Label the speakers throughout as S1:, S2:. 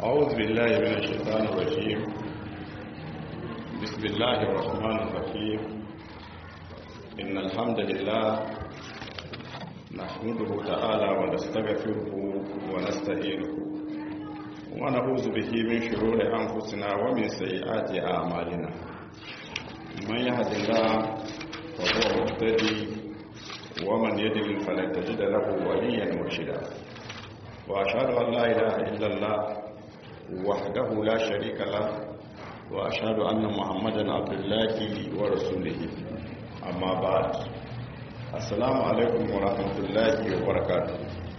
S1: أعوذ بالله من الشيطان الرجيم بسم الله الرحمن الرحيم إن الحمد لله نحمده تعالى ونستغفره ونستهينه ونعوذ به من شرور أنفسنا ومن سيئات أعمالنا من يهد الله فهو مهتدي ومن يدل فلن تجد له وليا مرشدا وأشهد أن لا إله إلا الله وحده لا شريك له وأشهد أن محمدا عبد الله ورسوله أما بعد السلام عليكم ورحمة الله وبركاته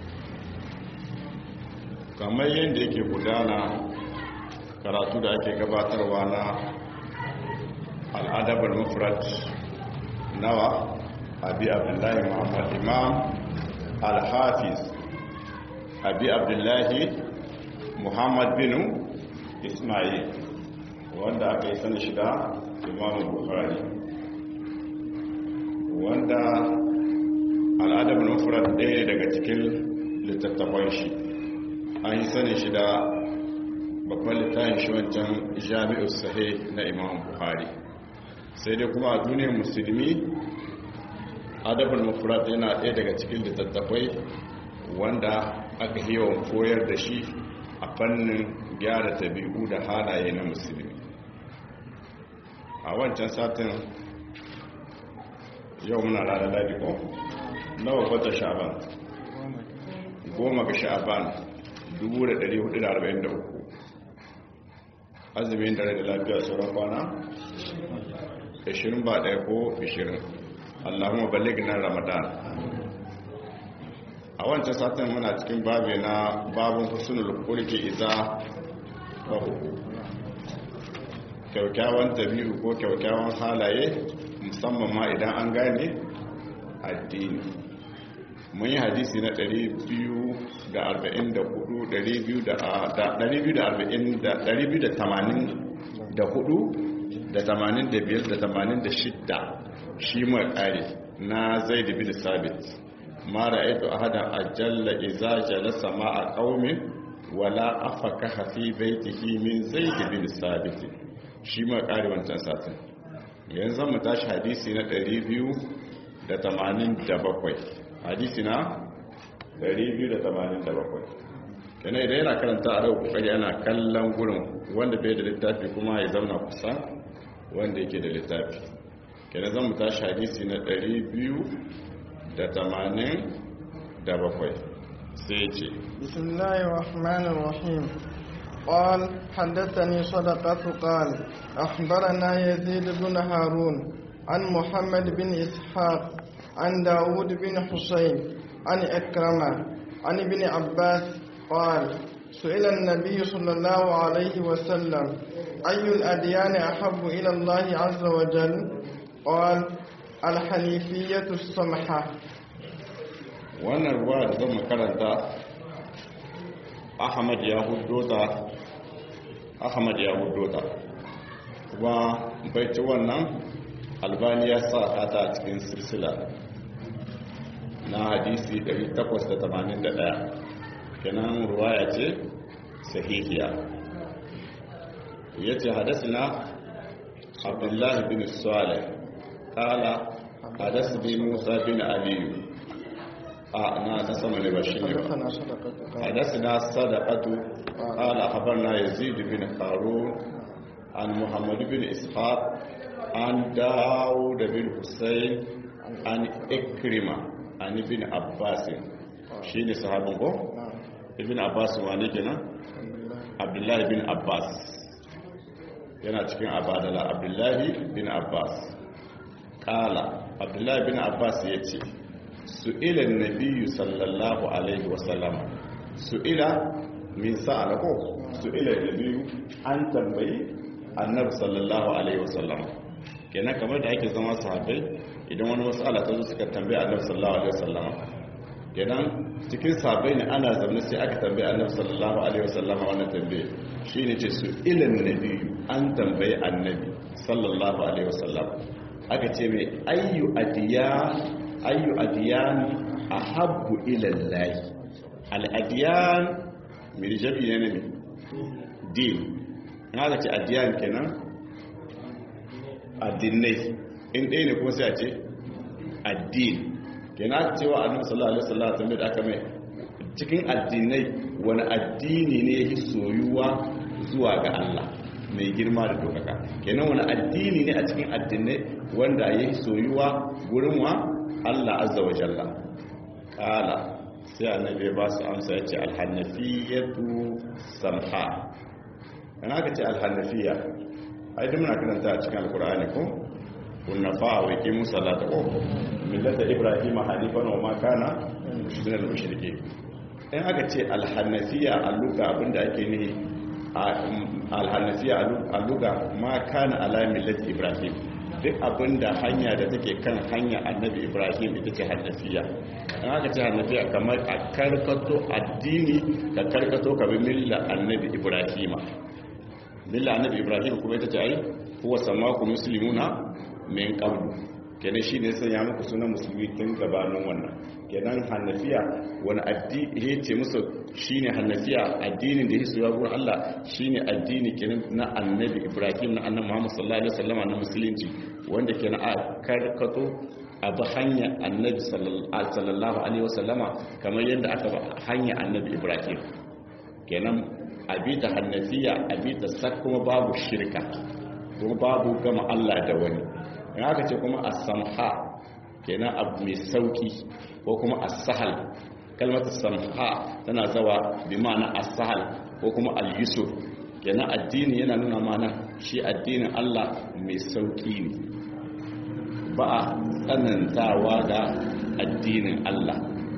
S1: kamar yadda yake gudana karatu da ake gabatarwa na al'adabar mufrat nawa abi abdullahi muhammad imam al-hafiz abi abdullahi muhammad bin ismail wanda aka yi sani shida imam bukhari wanda al'adar nufrat ɗaya daga cikin littattafan shi an yi sani shida babban littafin shi wancan jami'ar sahi na imam bukhari sai dai kuma a duniyar musulmi adabul mufrad yana ɗaya daga cikin littattafai wanda aka yawan koyar da shi a fannin gyara tabi'u da halaye na musulmi a wancan satin yau muna rana ladi ko nawa kwata sha'aban goma ga sha'aban 1443 azumin dare da lafiya sauran kwana 20 ba ɗaya ko 20 allahumma balligna ramadan a wancan satin muna cikin babi na babin husnul kulki iza bahu kyaukyawan tabi'u ko kyaukyawan halaye musamman ma idan an gane addini mun yi hadisi na 284 da 85 da 86 shi mai kare na zai da bin sabit ma ra'aytu ahadan ajalla idza jalasa ma'a qaumin wala afaka fi baitihi min zaid bin sabit shi ma kare wancan satin yanzu mu tashi hadisi na 287 hadisi na 287 kana idan yana karanta a rau kokari ana kallon gurin wanda bai da littafi kuma ya zauna kusa wanda yake da littafi kana zan mu tashi hadisi na 200 da tamanin da bakwai sai ce
S2: bismillahir rahmanir rahim قال حدثني صدقة قال أخبرنا يزيد بن هارون عن محمد بن إسحاق عن داود بن حسين عن إكرمة عن ابن عباس قال سئل النبي صلى الله عليه وسلم أي الأديان أحب إلى الله عز وجل قال الحنيفية السمحة
S1: wannan ruwa da zama karanta ahmad ya huddota ahmad ya huddota kuma baiti wannan albani ya sa kata a cikin silsila na hadisi 881 kenan ruwaya ce sahihiya ya ce hadasina abdullahi bin salih kala hadasbi musa bin aliyu na ta sama ne ba shi ne ba hadasina sadaqatu qala habarna yazid bin harun an muhammad bin ishaq an daud bin husayn an ikrima an ibn abbas shine sahabin ko ibn abbas wani kenan abdullahi bin abbas yana cikin abadala abdullahi bin abbas kala abdullahi bin abbas yace su'ila nabiyyu sallallahu alaihi wasallam su'ila min sa'ala ko su'ila nabiyyu an tambayi annabi sallallahu alaihi wasallam kenan kamar da ake zama sahabbai idan wani mas'ala ta zo suka tambayi annabi sallallahu alaihi wasallam kenan cikin sahabbai ne ana zaune sai aka tambayi annabi sallallahu alaihi wasallam wannan tambaye shine ce su'ila nabiyyu an tambayi annabi sallallahu alaihi wasallam aka ce mai ayyu adiyan ayyu adiyan ahabbu ila Allah al adiyan mirjabi ne ne din na ga ce addiyan kenan addinai in ɗaya ne kuma sai a ce addin kenan cewa annabi sallallahu alaihi wasallam tambayar da aka mai cikin addinai wani addini ne yake soyuwa zuwa ga Allah mai girma da dokaka kenan wani addini ne a cikin addinai wanda yake soyuwa gurin wa Allah azza wa jalla kala sai annabi ba su amsa yace alhanafiyatu samha kana ka ce alhanafiya ai duk muna karanta a cikin alqur'ani ko kunnafa wa yaqimu salata ko millata ibrahim hanifan wa ma kana min al-mushrikeen in aka ce alhannafiya a luga abinda ake nihi alhannafiya a luga ma kana ala millati ibrahim duk abinda hanya da take kan hanya annabi ibrahim ita ce hannafiya in aka ce hannafiya kamar a karkato addini ka karkato ka bi milla annabi ibrahima milla annabi ibrahim kuma ita ce ai huwa samaku muslimuna min qablu kenan shine sai ya muku sunan musulmi tun gabanin wannan kenan hannafiya wani addini ya ce musu shine hannafiya addinin da ya gurin Allah shine addini kenan na annabi Ibrahim na annabi Muhammad sallallahu alaihi wasallam na musulunci wanda kenan a karkato a bi hanya annabi sallallahu alaihi wasallama kamar yadda aka ba hanya annabi Ibrahim kenan a bi ta hannafiya a bi ta sak kuma babu shirka kuma babu gama Allah da wani in aka ce kuma as-samha kenan abu mai sauki ko kuma as-sahal kalmar samha tana zawa bi ma'ana as-sahal ko kuma al-yusuf kenan addini yana nuna mana shi addinin Allah mai sauki ne ba a tsanantawa ga addinin Allah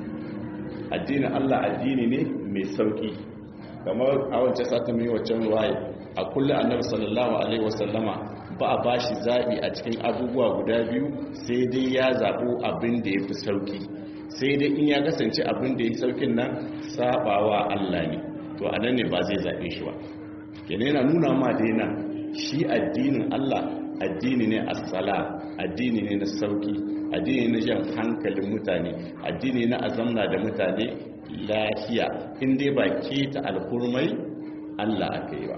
S1: addinin Allah addini ne mai sauki kamar a wancan satin mai wancan ruwaye a kullum annabi sallallahu alaihi wasallama ba a bashi zaɓi a cikin abubuwa guda biyu sai dai ya zaɓo abin da ya fi sauki sai dai in ya kasance abin da ya saukin nan saɓawa Allah ne to a nan ne ba zai zaɓe shi ba kenan yana nuna ma dai nan shi addinin Allah addini ne as-sala addini ne na sauki addini na jan hankalin mutane addini na azamna da mutane lafiya in dai ba keta alhurmai Allah aka yi ba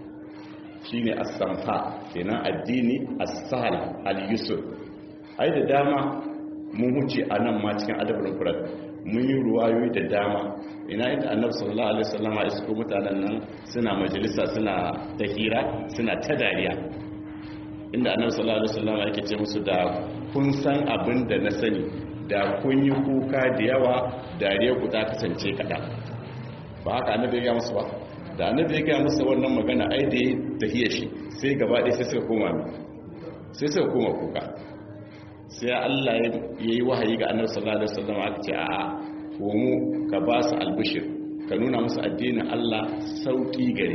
S1: shine as-samha kenan addini as-sahl al-yusr ai da dama mun huce anan ma cikin adabul qur'an mun yi ruwayoyi da dama ina inda annabi sallallahu alaihi wasallam ya isko mutanen nan suna majalisa suna tahira suna ta dariya inda annabi sallallahu alaihi wasallam yake ce musu da kun san abin da na sani da kun yi kuka da yawa dariya ku ta kasance kada ba haka annabi ya ga musu ba da annabi ya gaya masa wannan magana ai da ya tafiye shi sai gaba ɗaya sai suka koma mi sai suka koma kuka sai Allah ya yi wahayi ga annabi sallallahu alaihi wasallam aka ce a'a komo ka ba su albishir ka nuna musu addinin Allah sauki gare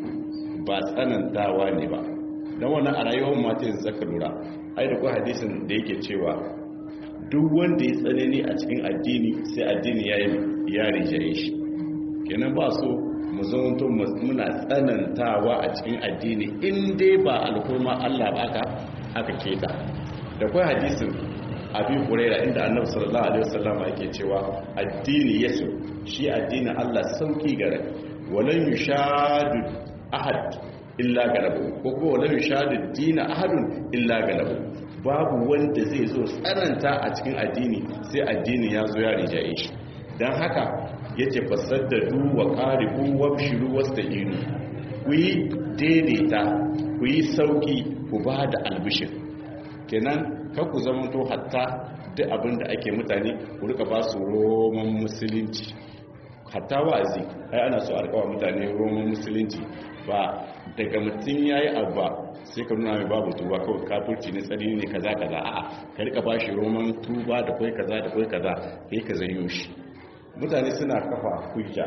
S1: ba tsanantawa ne ba dan wannan a rayuwar mata yanzu zaka lura ai da ko hadisin da yake cewa duk wanda ya tsanani a cikin addini sai addini ya yi ya rijaye shi kenan ba so mu zaunto muna tsanantawa a cikin addini in dai ba alhurma Allah ba aka aka keta da kai hadisin abi huraira inda annabi sallallahu alaihi wasallam yake cewa addini yasu shi addini Allah sauki gare walan yushadu ahad illa galabu ko ko walan yushadu dina ahadun illa galabu babu wanda zai zo tsananta a cikin addini sai addini ya zo ya rijaye shi dan haka yace fasaddadu wa qaribu wabshiru wasta'inu ku yi daidaita ku yi sauki ku ba da albishir kenan kan ku zama to hatta duk abin da ake mutane ku rika ba su roman musulunci hatta wa'azi ai ana so a rikawa mutane roman musulunci ba daga mutum yayi abba sai ka nuna mai babu tuba kawai kafirci ne tsari ne kaza kaza a'a ka rika ba shi roman tuba da kai kaza da kai kaza kai ka zanyo shi mutane suna kafa hujja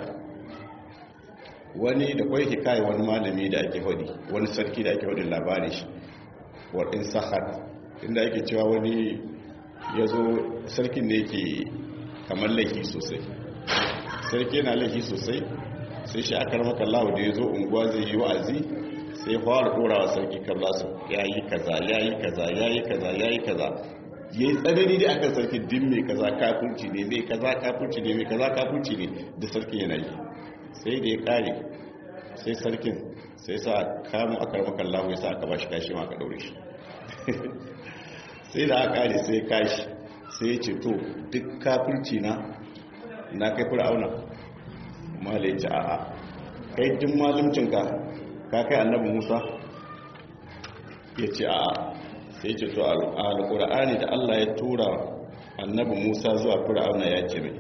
S1: wani da kwai hikaye wani malami da ake hudi wani sarki da ake hudin labarin shi wadin sahar inda ake cewa wani ya zo sarkin da yake kamar laifi sosai sarki yana laifi sosai sai shi aka ramaka lahu da ya zo unguwa zai yi wa'azi sai fara ɗorawa sarki kabla su ya yi kaza ya yi kaza ya yi kaza ya yi kaza ya yi tsanani da akan sarki din mai kaza kafurci ne zai kaza kafurci ne mai kaza kafurci ne da sarki yana yi sai da ya kare sai sarkin sai sa kamun akar makallahu ya sa aka bashi kashi ma aka daure shi sai da aka kare sai kashi sai ya ce to duk kafirci na na kai fir'auna mala ya ce a'a kai duk malumcinka ka kai annabi musa ya ce a'a sai ce to alƙur'ani da allah ya tura annabi musa zuwa fir'auna ya ce mai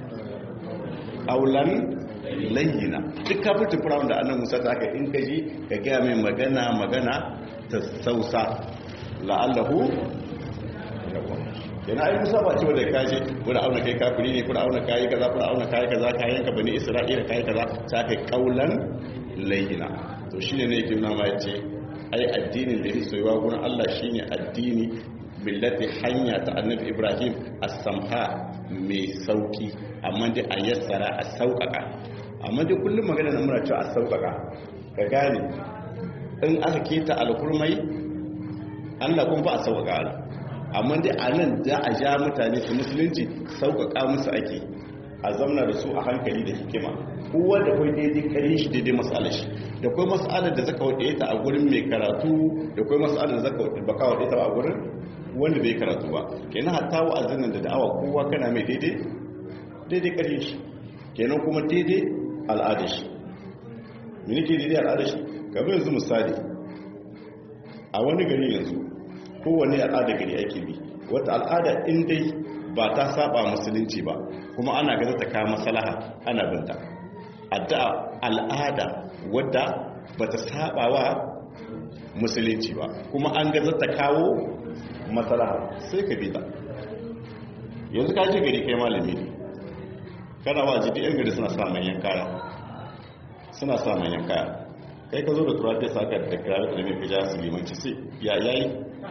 S1: aulan layyina duk kafircin fir'auna da annabi musa ta kai in ka ji ka gaya mai magana magana ta sausa la'allahu yana ai musa ba cewa da kaje fir'auna kai kafiri ne fir'auna kai kaza fir'auna kai kaza kayan ka bani isra'ila kai kaza ta kai kaulan layyina to shine ne yake nuna ma yace ai addinin da yake soyuwa gurin Allah shine addini billati hanya ta annabi Ibrahim as-samha mai sauki amma dai a yassara a sauƙaƙa amma dai kullum magana na muna cewa a sauƙaƙa ka gane in aka keta alkurmai Allah kun ba a sauƙaƙa Allah amma dai a nan za a ja mutane su musulunci sauƙaƙa musu ake a zamna da su a hankali da hikima kowa da kai daidai kare shi daidai matsalar shi da kai matsalar da zaka wade ta a gurin mai karatu da kai matsalar da zaka wade baka wade ta a gurin wanda bai karatu ba kenan hatta wa'azin nan da da'awa kowa kana mai daidai daidai kare shi kenan kuma daidai al'adar shi me nake daidai al'adar shi kamar yanzu misali a wani gari yanzu kowane al'ada gari ake bi wata al'ada in dai ba ta saba musulunci ba kuma ana gaza ta kawo maslaha ana binta addu'a al'ada wadda ba ta saba wa musulunci ba kuma an gaza ta kawo maslaha sai ka bi ta yanzu ka ji gari kai malami ne kana wa jidi yan gari suna sa manyan kaya suna sa manyan kaya kai ka zo da turafi sa ka da kira da mai fija su limanci sai ya yayi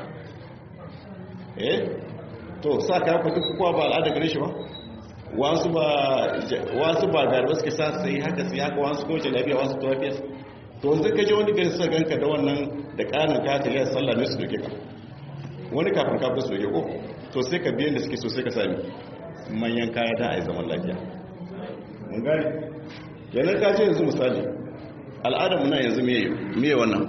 S1: eh to sa ka ku duk kowa ba al'ada gare shi ba wasu ba wasu ba garba suke sa sai haka sai haka wasu ko jalabiya wasu turafi to yanzu ka je wani gari suka ganka da wannan da kanin ka ta yi sallah ne su doke ka wani kafin kafin su doke ko to sai ka biyan da suke so sai ka sami manyan kaya da a yi zaman lafiya mun gani yanar ka ce yanzu misali al'adamu na yanzu miye wannan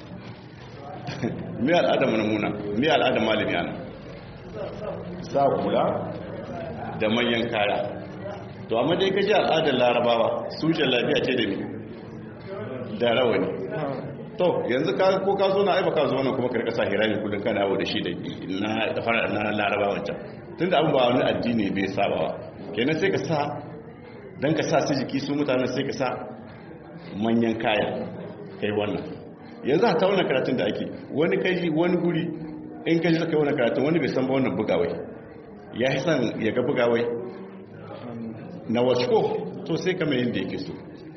S1: miye al'adamu na muna miye al'adam malami ana sa kula da manyan kaya to amma dai ka ji al'adar larabawa su lafiya ce da ni da rawani to yanzu ko ka zo na aiba ka zo wannan kuma karka sa hirami kudin kana yawo da shi da na fara na larabawan can tunda abin ba wani addini bai sabawa kenan sai ka sa don ka sa su jiki su mutane sai ka sa manyan kaya kai wannan yanzu a ta wannan karatun da ake wani kaji wani guri in kaji zaka yi wannan karatun wani bai san ba wannan bugawai ya yi san ya ga bugawai na wasu to sai kama yin da yake so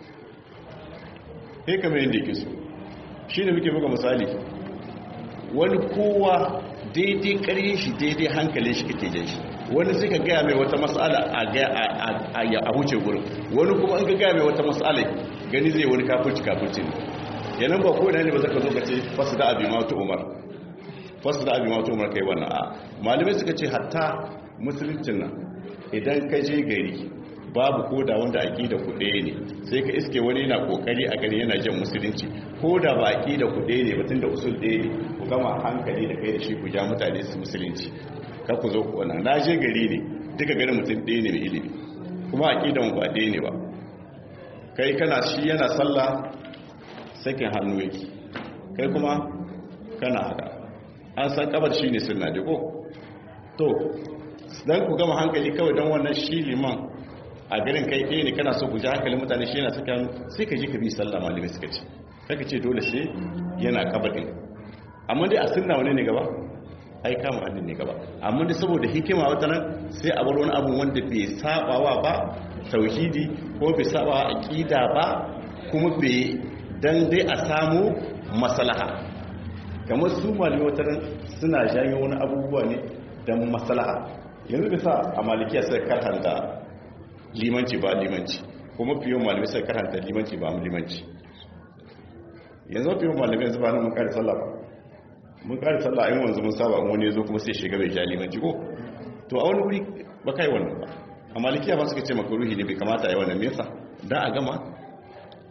S1: sai kama yin da yake so shi ne muke buga misali wani kowa daidai ƙaryin shi daidai hankalin shi kake jan shi wani sai ka gaya mai wata matsala a huce gurin wani kuma an ka gaya mai wata matsala gani zai wani kafirci kafirci ne yanan ba ko ne ba zaka zo ka ce fasu da abi matu umar fasu da abi matu umar kai wannan a malamai suka ce hatta musuluncin nan idan ka je gari babu koda wanda aqida ku ɗaya ne sai ka iske wani yana kokari a gari yana jan musulunci koda ba aqida ku ɗaya ne batun da usul ɗaya ne ku gama hankali da kai da shi ku ja mutane su musulunci ka ku zo ku wannan na je gari ne duka garin mutum ɗaya ne mai ilimi kuma aqidan ba ɗaya ne ba kai kana shi yana sallah sakin hannu yake kai kuma kana haka an san kabar shi ne sunna ko to dan ku gama hankali kawai don wannan shi liman a garin kai ɗaya ne kana so ku ji hankalin mutane shi yana saka hannu sai ka ji ka bi sallah malamai suka ce kaka ce dole sai yana kabarin amma dai a sunna wani ne gaba ai kama hannun ne gaba amma dai saboda hikima wata nan sai a bar wani abu wanda bai sabawa ba tauhidi ko bai sabawa aqida ba kuma bai dan dai a samu maslaha kamar su malamai wata nan suna janyo wani abubuwa ne dan maslaha yanzu bisa a malikiya sai karhanta limanci ba limanci kuma fiye malamai sai karhanta limanci ba limanci yanzu fiye malamai yanzu ba nan mun kare sallah ba mun kare sallah in wanzu mun saba wani yazo kuma sai shiga bai ja limanci ko to a wani wuri ba kai wannan ba a malikiya ba suka ce maka ruhi ne bai kamata yi wannan me yasa dan a gama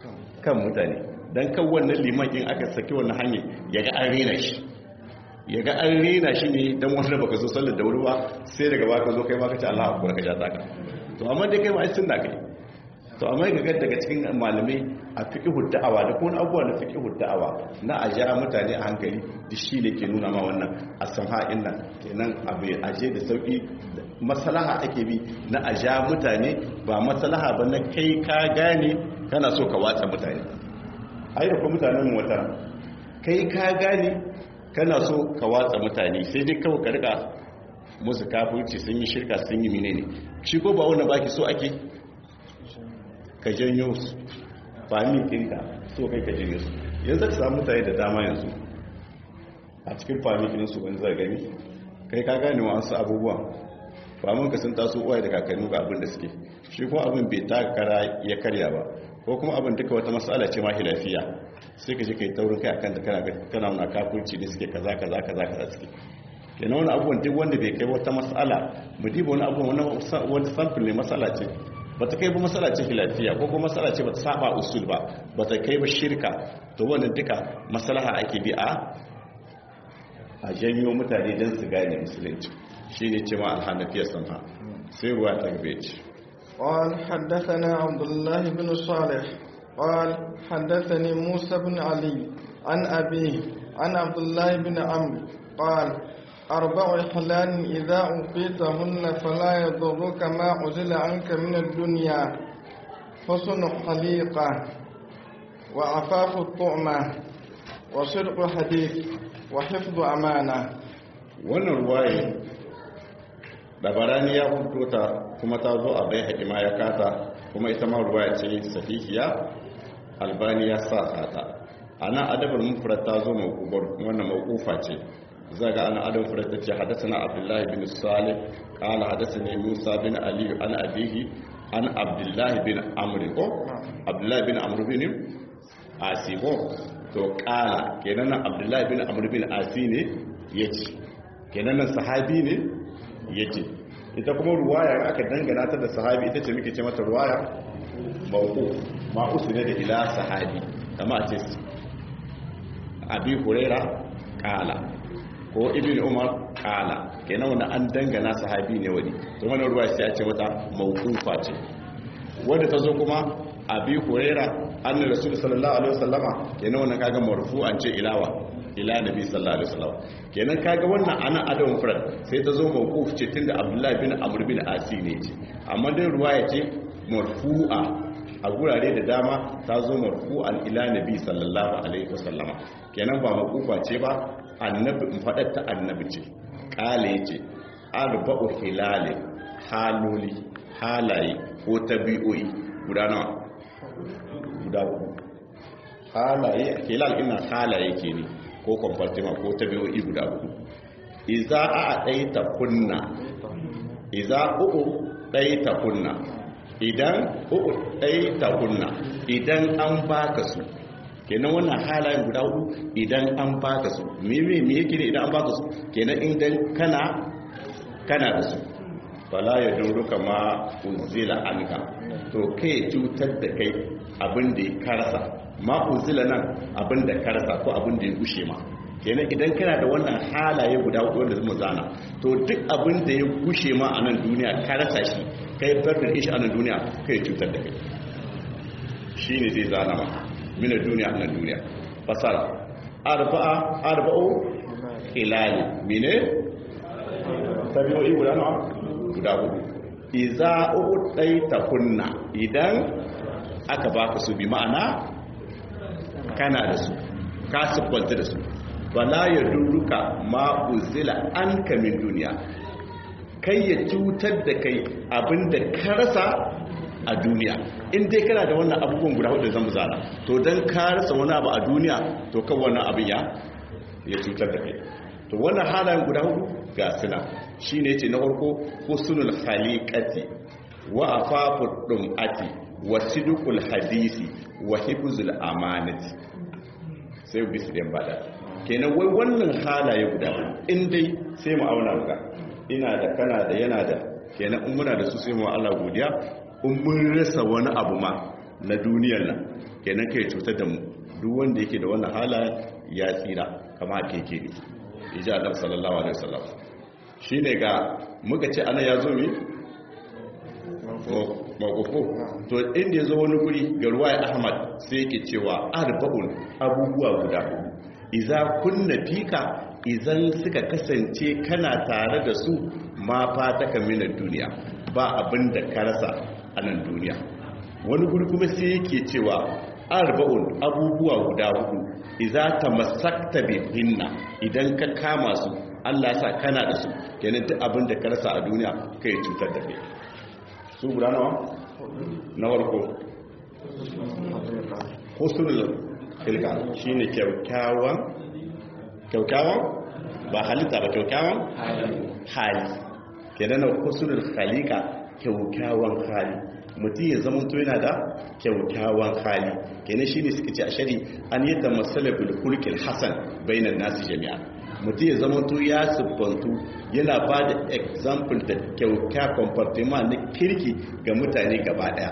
S1: kan mutane don kan wannan liman in aka saki wannan hanyar ya ga an rena shi ya ga an rena shi ne don wanda baka zo sallar da wuri ba sai daga baka zo kai baka ce Allah akwai ka ja taka to amma dai kai ma ai sunna kai to amma ga daga cikin malamai a fiqhu da'awa da kuma abubuwa na fiqhu da'awa na a ja mutane a hankali duk shi ne ke nuna ma wannan asamha'in nan kenan abu aje da sauki maslaha ake bi na a ja mutane ba maslaha ba na kai ka gane kana so ka watsa mutane ai da kuma mutanen mu wata kai ka gane kana so ka watsa mutane sai dai kawai ka rika musu kafirci sun yi shirka sun yi menene shi ko ba wannan baki so ake ka janyo su fami ɗinka so kai ka janyo su yanzu ka samu mutane da dama yanzu a cikin fami ɗinsu wani zai gani kai ka gane wasu abubuwan famin ka sun taso uwaye da kakannu ga abin da suke shi kuma abin bai takara ya karya ba ko kuma abin duka wata matsala ce mahi lafiya sai ka je ka yi taurin kai akan da kana wani kafurci ne suke kaza kaza kaza kaza suke kenan wani abubuwan duk wanda bai kai wata matsala mu diba wani abubuwan wani samfil ne matsala ce ba ta kai ba matsala ce lafiya ko kuma matsala ce ba ta saba usul ba ba ta kai ba shirka to wannan duka maslaha ake bi a a janyo mutane don su gane musulunci shi ne ce ma alhannafiyar sanha sai ruwa ta gabe ce
S2: قال حدثنا عبد الله بن صالح قال حدثني موسى بن علي عن أبيه عن عبد الله بن عمرو قال أربع حلال إذا أوقيتهن فلا يضرك ما عزل عنك من الدنيا حسن خليقة وعفاف الطعمة وصدق حديث وحفظ أمانة
S1: wannan ruwaye dabarani ya hudu ta kuma ta zo a bai haƙima ya kata kuma ita ma ruwaya ce sahihiya albani ya sa sata a nan adabar mufrat ta zo mawkubar wannan mawkufa ce zaga ana adam mufrat ta ce hadasana abdullahi bin salih qala hadasani musa bin ali an abihi an abdullahi bin amr ko abdullahi bin amr bin asibo to qala kenan abdullahi bin amr bin asi ne yace kenan nan sahabi ne yace ita kuma ruwaya aka dangana ta da sahabi ita ce muke ce mata ruwaya mawquf ma usne da ila sahabi kama a ce abi huraira kala ko ibn umar kala kenan wannan an dangana sahabi ne wani to wannan ruwaya sai a ce mata mawqufa ce wanda ta zo kuma abi huraira annabi rasul sallallahu alaihi wasallama kenan wannan kaga marfu'an ce ilawa ila nabi sallallahu alaihi wasallam kenan kaga wannan ana adam furad sai ta zo mawquf ce tunda abdullahi bin amr bin asi ne ce amma dai ruwaya ce marfu'a a gurare da dama ta zo marfu'an ila nabi sallallahu alaihi wasallam kenan ba mawqufa ce ba annabi in fadar ta annabi ce kale yace arba'u hilal haloli halaye ko tabi'o'i guda nawa guda uku halaye hilal ina halaye ke ne ko kwamfartima ko tabi'o'i guda uku iza a ɗaita kunna iza uku ɗaita kunna idan uku ɗaita kunna idan an baka su kenan wannan halayen guda uku idan an baka su meme me yake ne idan an baka su kenan idan kana kana da su fala ya duruka ma uzila anka to kai cutar da kai abin da ya karasa ma uzila nan abin da karasa ko abin da ya gushe ma kenan idan kana da wannan halaye guda hudu wanda zama zana to duk abin da ya gushe ma a nan duniya karasa shi kai fardin ishi a nan duniya kai cutar da kai shi ne zai zana ma minar duniya a nan duniya fasara arba'a arba'u hilali mine tabi'o'i guda nawa guda hudu iza uɗaita kunna idan aka baka su bi ma'ana kana da su ka siffanta da su wala ya duruka ma uzila an kamin duniya kai ya cutar da kai abinda ka rasa a duniya in dai kana da wannan abubuwan guda hudu zan zana to don ka rasa wani abu a duniya to kan wannan abin ya ya cutar da kai to wannan halayen guda hudu ga suna shi ne ce na farko husnul khaliqati wa afafu dum'ati wa sidqul hadisi wa hifzul amanati sai bisu dan bada kenan wai wannan halaye guda in dai sai mu auna muka ina da kana da yana da kenan in muna da su sai mu Allah godiya in mun rasa wani abu ma na duniyar nan kenan kai cutar da mu duk wanda yake da wannan halayen ya tsira kama keke ne iji Allah sallallahu alaihi wasallam shine ga muka ce ana ya zo mi mawqufo to inda ya zo wani guri ga ruwaya Ahmad sai yake cewa arba'un abubuwa guda hudu idza kunna fika idan suka kasance kana tare da su ma fata kaminar duniya ba abin da ka rasa a nan duniya wani guri kuma sai yake cewa arba'un abubuwa guda hudu idza tamassakta bihinna idan ka kama su Allah ya sa kana da su kenan duk abin da ka rasa a duniya kai cutar da kai su guda nawa na farko husnul khilqa shine kyaukyawan kyaukyawan ba halitta ba kyaukyawan hali kenan na husnul khaliqa kyaukyawan hali mutum ya zama to yana da kyaukyawan hali kenan shine suka ce a shari an yadda masalabul khulqil hasan bainan nasi jami'a mutum ya zama to ya siffantu yana ba da example da kyaukya comportement na kirki ga mutane gaba daya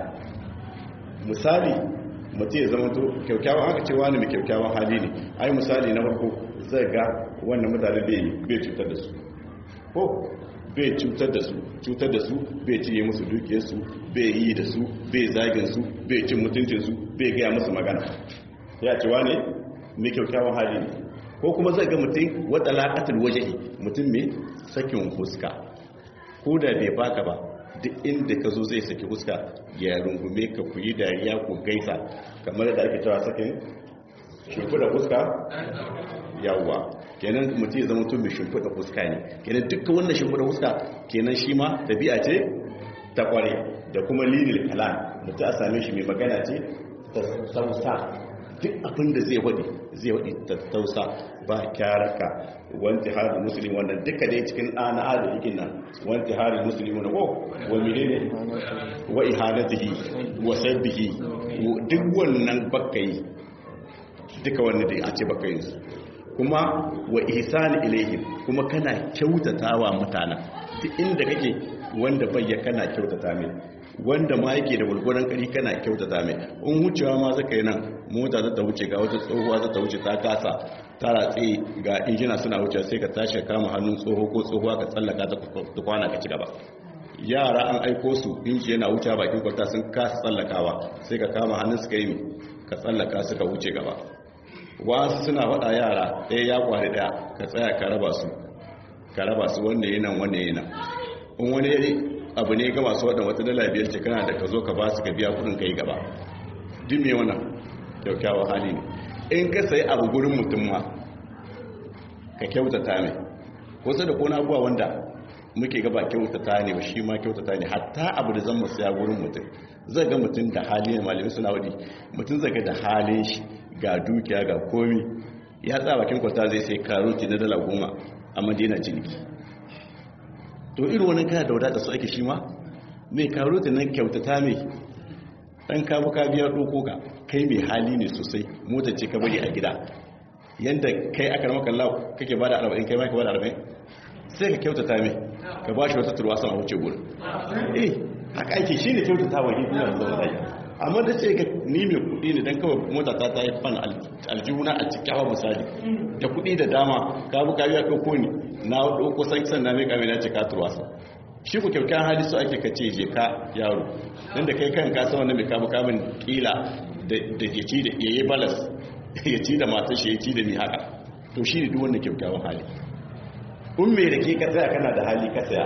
S1: misali mutum ya zama to kyaukyawan aka ce wani mai kyaukyawan hali ne ai misali na farko zai ga wannan mutane bai cutar da su ko bai cutar da su cutar da su bai ciye musu dukiyarsu bai yi da su bai zagin su bai cin mutuncinsu bai gaya musu magana ya ce wane mai kyaukyawan hali ne ko kuma zai ga mutum wata laƙatar wajehi mutum mai sakin fuska ko da bai baka ba duk inda ka zo zai saki fuska ya rungume ka ku yi dariya ku gaisa kamar da ake cewa sakin shimfiɗa fuska yawwa kenan mutum ya zama tun mai shimfiɗa fuska ne kenan dukkan wannan shimfiɗa fuska kenan shi ma tabi'a ce ta kware da kuma lilil kalam mutum a same shi mai magana ce ta sausa duk abin da zai waɗi zai waɗi ta tausa ba kyaraka wanti harin musulmi wannan duka dai cikin ɗana da yakin nan wanti harin musulmi wani ko wa menene wa ihanatihi wa sabbihi duk wannan bakkai duka wannan da a ce bakkai su kuma wa ihsani ilaihim kuma kana kyautatawa mutanen duk inda kake wanda bayya kana kyautata mai wanda ma yake da gurguran kari kana kyautata mai in wucewa ma zaka yi nan mota za ta wuce ga wata tsohuwa za ta wuce ta kasa ta ratse ga injina suna wuce sai ka tashi kama hannun tsoho ko tsohuwa ka tsallaka ta kwana ka ci gaba yara an aiko su inji yana wuce bakin kwalta sun kasa tsallakawa sai ka kama hannun suka yi ka tsallaka suka wuce gaba wasu suna faɗa yara ɗaya ya kwari ɗaya ka tsaya ka raba su ka raba su wanda yi nan wanda yi nan in wani abu ne ga masu waɗanda wata dala biyar ce kana da ka zo ka ba su ka biya kuɗin ka yi gaba duk me wannan kyaukyawa hali ne in ka sayi abu gurin mutum ma ka kyautata mai wasu da kona abuwa wanda muke gaba kyautata ne ba shi ma kyautata ne hatta abu da zan mu saya gurin mutum zai ga mutum da hali ne malami suna wadi mutum zai ga da halin shi ga dukiya ga komi ya tsaya bakin kwata zai sai karoti na dala goma a madina ciniki to irin wani kana da wadata su ake shi ma mai karoti nan kyautata mai ɗan kabu ka biya ɗoko ka kai mai hali ne sosai motar ce ka bari a gida yadda kai aka rama kalla kake ba da arba'in kai ma ka ba da arba'in sai ka kyautata mai ka ba shi wata turwa sama wuce gurin eh haka ake shi ne kyautata wa hidina da zama zai amma da ce ga ni mai kudi ne don kawai mota ta ta yi fan aljihuna a cikin misali da kudi da dama ka bu ka biya ɗauko ni na ɗauko san san na mai kame na ce ka turwasa shi ku kyaukan hali su ake kace je ka yaro don da kai kan ka san wanda mai kamu kamun kila da ya ci da yayi balas ya ci da matar shi ya ci da mi haka to shi ne duk wanda kyaukyawan hali in mai da ke ka tsaya kana da hali ka tsaya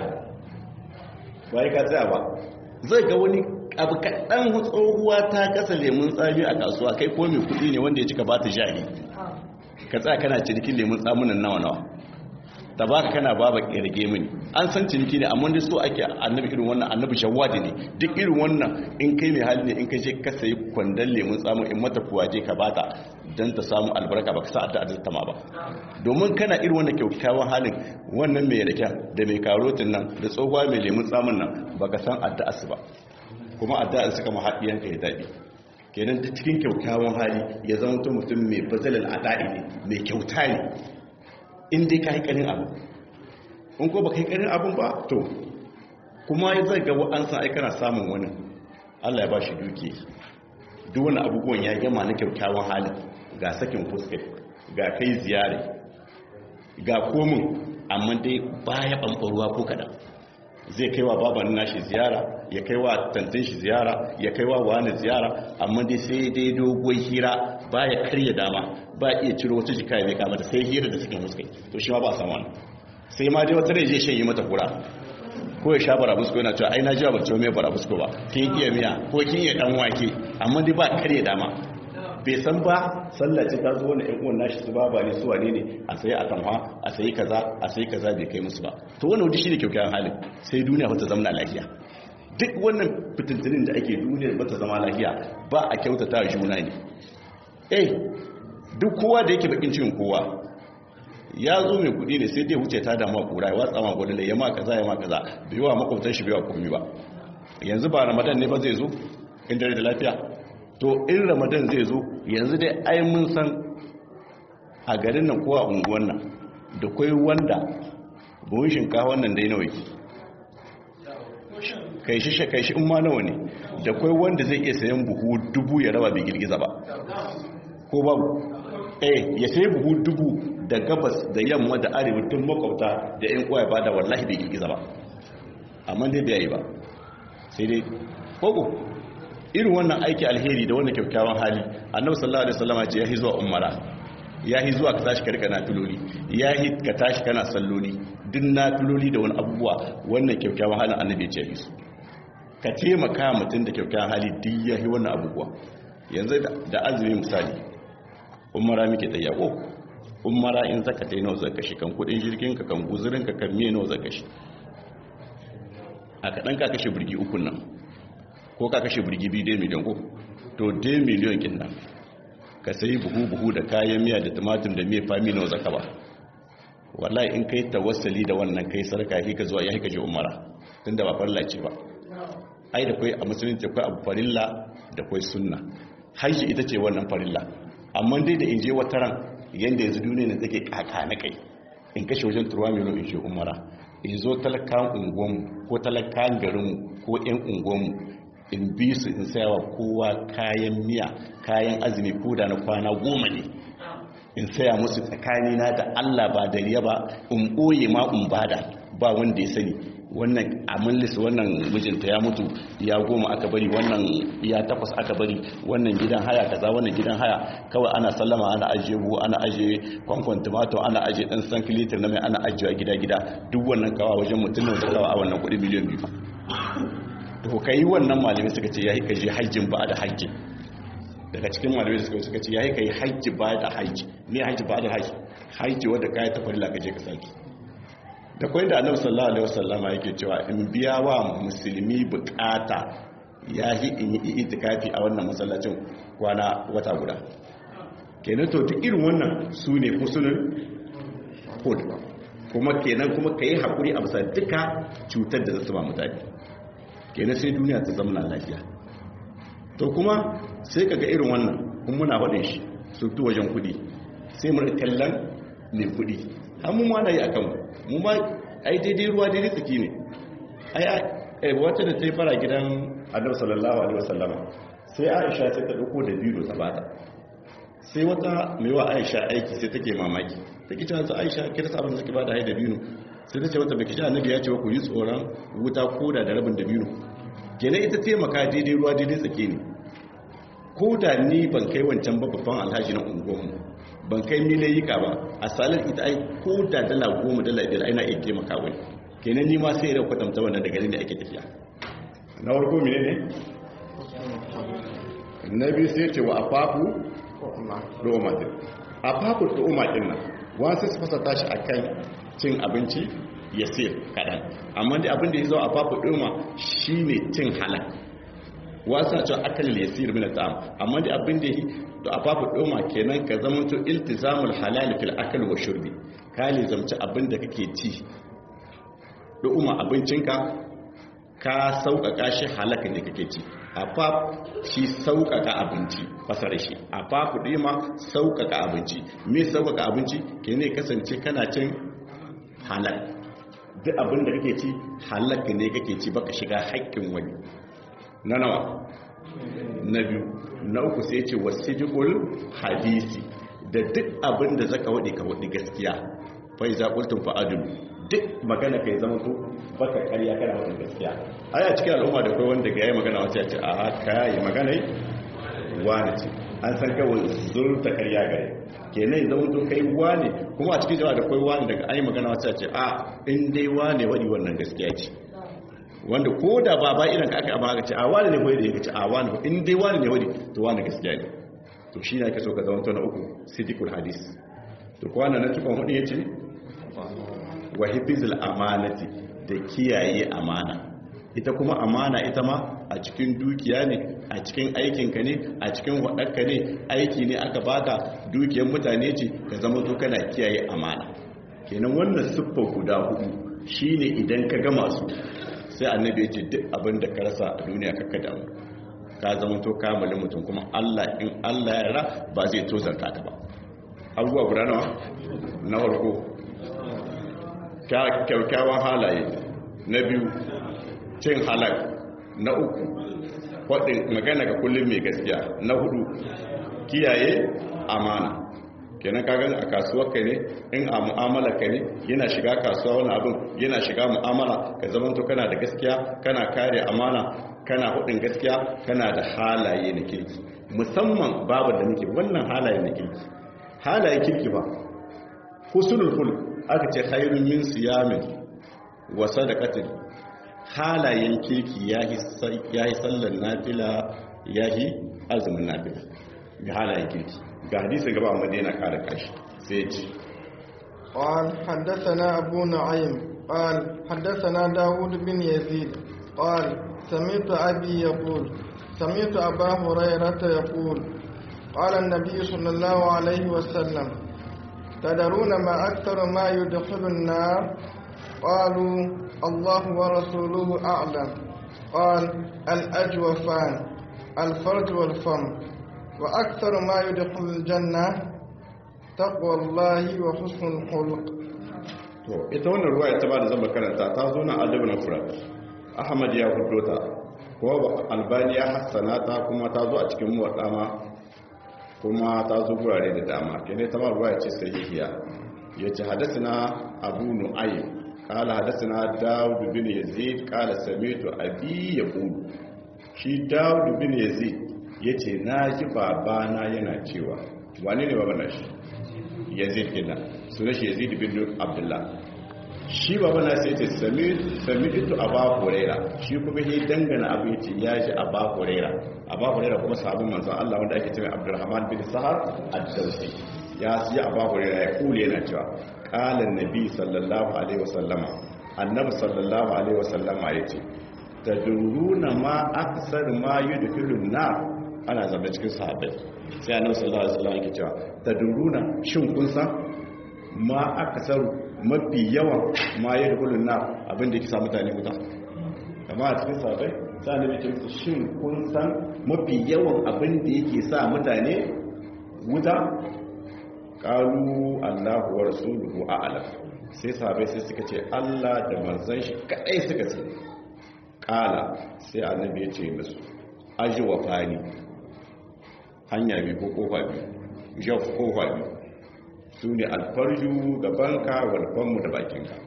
S1: ba ka tsaya ba zai ga wani abu kaɗan tsohuwa ta kasa lemun tsami a kasuwa kai ko mai kuɗi ne wanda ya cika ba ta jari ka tsaya kana cinikin lemun tsamunan nawa nawa ta baka kana baba ƙirge mini an san ciniki ne amma dai so ake annabi irin wannan annabi shawadi ne duk irin wannan in kai mai hali ne in kai je ka sayi kwandon lemun tsamu in mata kuwaje ka bata don ta samu albarka ba ka sa adda adda ma ba domin kana irin wannan kyakkyawan halin wannan mai rake da mai karotin nan da tsohuwa mai lemun tsamun nan ba ka san adda su ba kuma addu'ar suka mahaɗiyanka ya daɗi kenan ta cikin kyaukyawan hali ya zama to mutum mai bazalin ada'i ne mai kyauta ne in dai ka yi ƙarin abu in ko ba ka yi ƙarin abun ba to kuma ya zai ga wa'ansa ai kana samun wani allah ya ba shi duki duk wani abubuwan ya gama na kyakkyawan halin ga sakin fuskar ga kai ziyare ga komin amma dai baya ɓanɓarwa ko kaɗan zai kaiwa baban nashi ziyara ya kaiwa tantin shi ziyara ya kaiwa wani ziyara amma dai sai dai dogon hira baya karya dama ba iya ciro wata jika ya kama sai hira da suke muskai to shi ma ba a samu wani sai ma dai wata rai zai shan yi mata kura ko ya sha barabusko yana cewa ai na ji ba cewa mai barabusko ba kin iya miya ko kin iya dan wake amma dai ba karya dama bai san ba sallaci ta zo wani ƴan uwan nashi su ba ba ne su wane ne a sayi atamwa a sayi kaza a sayi kaza bai kai musu ba to wannan wani shine kyakkyawan halin sai duniya ba ta zama lafiya duk wannan fitintunin da ake duniya ba ta zama lafiya ba a kyautata juna ne eh duk kowa da yake bakin cikin kowa ya zo mai kudi ne sai dai wuce ta damu kura ya watsa ma gwada ya ma kaza ya ma kaza bai wa makwabtan shi bai wa komai ba yanzu ba ramadan ne ba zai zo in dare da lafiya to in ramadan zai zo yanzu dai ai mun san a garin nan kowa unguwan nan da kwai wanda buhun shinkawa wannan dai nawa yake kai shi kai shi in ma nawa ne da kwai wanda zai iya sayan buhu dubu ya raba bai girgiza ba ko babu eh ya sayi buhu dubu da gabas da yamma da arewa tun makwabta da yan uwa ya bada wallahi bai girgiza ba amma dai bai yi ba sai dai kogo irin wannan aiki alheri da wannan kyakkyawan hali annabi sallallahu alaihi wasallam ce yahi zuwa umara yahi zuwa ka tashi karka na tuloli yahi ka tashi kana salloli duk na tuloli da wani abubuwa wannan kyakkyawan halin annabi ya ce yahi su ka taimaka mutum da kyakkyawan hali duk yahi wannan abubuwa yanzu da azumi misali umara muke ta yako umara in zaka ta yi nawa zaka shi kan kudin jirgin ka kan guzurin ka kan miye nawa zaka shi a kaɗan ka kashe birgi ukun nan ko ka kashe birgi biyu dai miliyan ko to dai miliyan kin nan ka sayi buhu-buhu da kayan miya da tumatir da miya fami nawa zaka ba wallahi in kai tawassali da wannan kai sarka ka zuwa ya hika je umara tunda ba farilla ce ba ai da kai a musulunci akwai abu farilla da kai sunna haji ita ce wannan farilla amma dai da in je wata ran yanda yanzu duniya ne take kaka na kai in kashe wajen turwa miliyan in je umara in zo talakan unguwanmu ko talakan garinmu ko 'yan unguwanmu in bi su in sayawa kowa kayan miya kayan azumi ko da na kwana goma ne in saya musu tsakanina da allah ba da riya ba in ɓoye ma in bada ba wanda ya sani wannan amullis wannan mijinta ya mutu ya goma aka bari wannan ya takwas aka bari wannan gidan haya kaza wannan gidan haya kawai ana sallama ana ajiye buhu ana ajiye kwankwan tomato ana ajiye dan san kilitir na mai ana ajiye gida gida duk wannan kawa wajen mutum da kawa a wannan kudi miliyan biyu to kai wannan malamai suka ce yayi kaje hajjin ba da hajji daga cikin malamai suka suka ce yayi kai hajji ba da hajji me hajji ba da hajji hajji wanda kai ta farilla kaje ka saki da kwai da annabi sallallahu alaihi wasallama yake cewa in biya wa musulmi bukata yahi in yi itikafi a wannan masallacin kwana wata guda kenan to duk irin wannan su ne husnul hud kuma kenan kuma kai hakuri a bisa duka cutar da zasu ba mutane kenan sai duniya ta zama lafiya to kuma sai kaga irin wannan kun muna faɗin shi su tu wajen kudi sai mu kallon mai kudi har mu ma na yi akan mu ma ai daidai ruwa daidai tsaki ne ai wata da ta yi fara gidan annabi sallallahu alaihi wasallama sai aisha sai ta dauko da biyu ta bata sai wata mai wa aisha aiki sai take mamaki take cewa aisha kira sabon da take bada hai da biyu sai ta ce wata baki sha annabi ya ce ku yi tsoron wuta koda da rabin da biyu kenan ita taimaka daidai ruwa daidai tsaki ne ko da ni ban kai wancan babban alhaji na unguwanmu ban kai milayika ba a salar ita ai ko da dala goma dala biyar aina iya taimaka wani kenan ni ma sai da kwatanta wannan daga da ake tafiya na warko mine ne na biyu sai ce wa afafu domatin afafu domatin nan wasu su fasa tashi a kan cin abinci ya sir kaɗan amma da abin da ya zo afafu doma shi ne cin halak wasu na cewa akalil ya sir mina ta'am amma da abin da to a fafi ɗoma kenan ka zama to iltizamul halal fil akal wa shurbi ka zamci abin da kake ci ɗoma abincinka ka sauƙaƙa shi halaka ne kake ci a faf shi sauƙaƙa abinci fasara shi a fafi ɗima sauƙaƙa abinci me sauƙaƙa abinci ke ne kasance kana cin halal duk abin da kake ci halaka ne kake ci baka shiga haƙƙin wani na nawa na biyu na uku sai ce wasijul hadisi da duk abin da zaka wadi ka wadi gaskiya fa iza qultum fa adlu duk magana kai zama to baka ƙarya kana wadin gaskiya aya cikin al'umma da kai wanda ga yayi magana wacce ya ce a haka yi magana wani ce an san kawai zurta ƙarya gare kenan zama to kai wane kuma a cikin jama'a da kai wane daga ayi magana wacce ya ce a in dai wane wadi wannan gaskiya ce wanda ko da ba ba irin ka aka amma aka ce a wani ne wadi da ya ce a wani in dai wani ne wadi to wani gaskiya ne to shi ne ake so ka zama to na uku sidikul hadis to kwana na tukun hudu ya ce wa hifizul amanati da kiyaye amana ita kuma amana ita ma a cikin dukiya ne a cikin aikinka ne a cikin waɗarka ne aiki ne aka baka dukiyar mutane ce ka zama to kana kiyaye amana kenan wannan siffa guda hudu shine idan ka gama su sai annabi ya ce duk abin da ka rasa a duniya kakka damu ka zama to kamalin mutum kuma Allah in Allah ya ra ba zai tozarta ka ba abubuwa guda nawa na farko kyaukyawan halaye na biyu cin halak na uku faɗin magana ga kullum mai gaskiya na hudu kiyaye amana kenan kagan a kasuwar ka ne in a mu'amala ka ne yana shiga kasuwa wani abin yana shiga mu'amala ka zama to kana da gaskiya kana kare amana kana hudin gaskiya kana da halaye na kirki musamman babu da nake wannan halaye na kirki halaye kirki ba husnul khuluq aka ce khairun min siyamin wa sadaqatin halayen kirki yahi yahi sallan nafila yahi azumin nafila ga halayen kirki ga hadisi gaba amma dai yana kare kashi sai ya ce
S2: قال حدثنا أبو نعيم قال حدثنا داود بن يزيد قال سمعت أبي يقول سمعت أبا هريرة يقول قال النبي صلى الله عليه وسلم تدرون ما أكثر ما يدخل النار قالوا الله ورسوله أعلم قال الأجوفان الفرج والفم وأكثر ما يدخل الجنة تقوى الله وحسن الخلق
S1: to ita wannan ruwaya ta ba da zama karanta ta zo na adabin furat ahmad ya hudo ta kuma albani ya hassana ta kuma ta zo a cikin muwaddama kuma ta zo gurare da dama kene ta ma ruwaya ce sahihiya yace hadathana abu nu'aym qala hadathana daud bin yazid qala sami'tu abi yaqul shi daud bin yazid yace naji babana yana cewa wane ne babana shi yazid kenan sunan shi yazid bin abdullah shi baba na sai ce sami ito a ba kurera shi kuma ya dangana abu ya ce ya ji a ba kurera a ba kurera kuma sabon manzan Allah wanda ake cewa abdurrahman bin sahar ad-dawsi ya siya a ba kurera ya kule yana cewa qalan nabi sallallahu alaihi wasallama annabi sallallahu alaihi wasallama yace taduruna ma aksar ma yudkhilun nar ana zama cikin sahabbai sai annabi sallallahu alaihi wasallam yake cewa taduruna shin kun san ma aksar mafi yawan ma ya da kullun na abinda yake sa mutane wuta amma a cikin sahabbai sai annabi ce musu shin kun san mafi yawan abinda yake sa mutane wuta qalu Allahu wa rasuluhu a'lam sai sahabbai sai suka ce Allah da manzon shi kadai suka ce kala sai annabi ya ce musu ajwa fani hanya biyu ko kofa biyu jaf kofa biyu su ne alfarju gabanka walfanmu da bakinka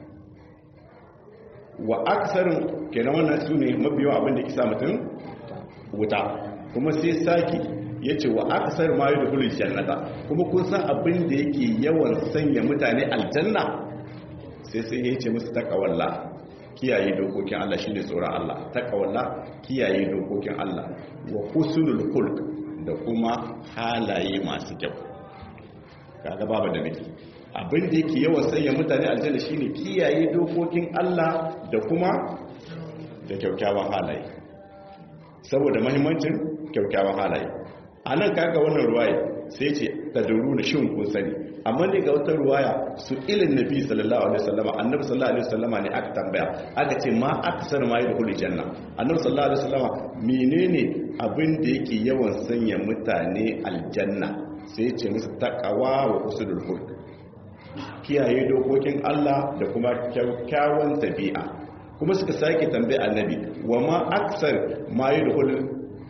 S1: wa aksarin kenan wannan su ne mabiyawa abinda kisa mutum wuta kuma sai saki ya ce wa aksar ma yi da hulun jannata kuma kun san abinda yake yawan sanya mutane aljanna sai sai ya ce musu takawalla kiyaye dokokin Allah shine tsoron Allah takawalla kiyaye dokokin Allah wa husnul khulq da kuma halaye masu kyau kaga babu da nake abin da yake yawan sanya mutane aljanna shine kiyaye dokokin Allah da kuma da kyaukyawan halaye saboda muhimmancin kyaukyawan halaye anan kaga wannan ruwaya sai ce tadruna shin kun sani amma ne ga wata ruwaya su ilin nabi sallallahu alaihi wasallama annabi sallallahu alaihi wasallama ne aka tambaya aka ce ma aksar ma yadkhulu janna annabi sallallahu alaihi wasallama menene abin da yake yawan sanya mutane aljanna sai ce musu takawa wa usulul hulk kiyaye dokokin Allah da kuma kyakkyawan tabi'a kuma suka sake tambaye annabi wa ma aksar ma yadkhul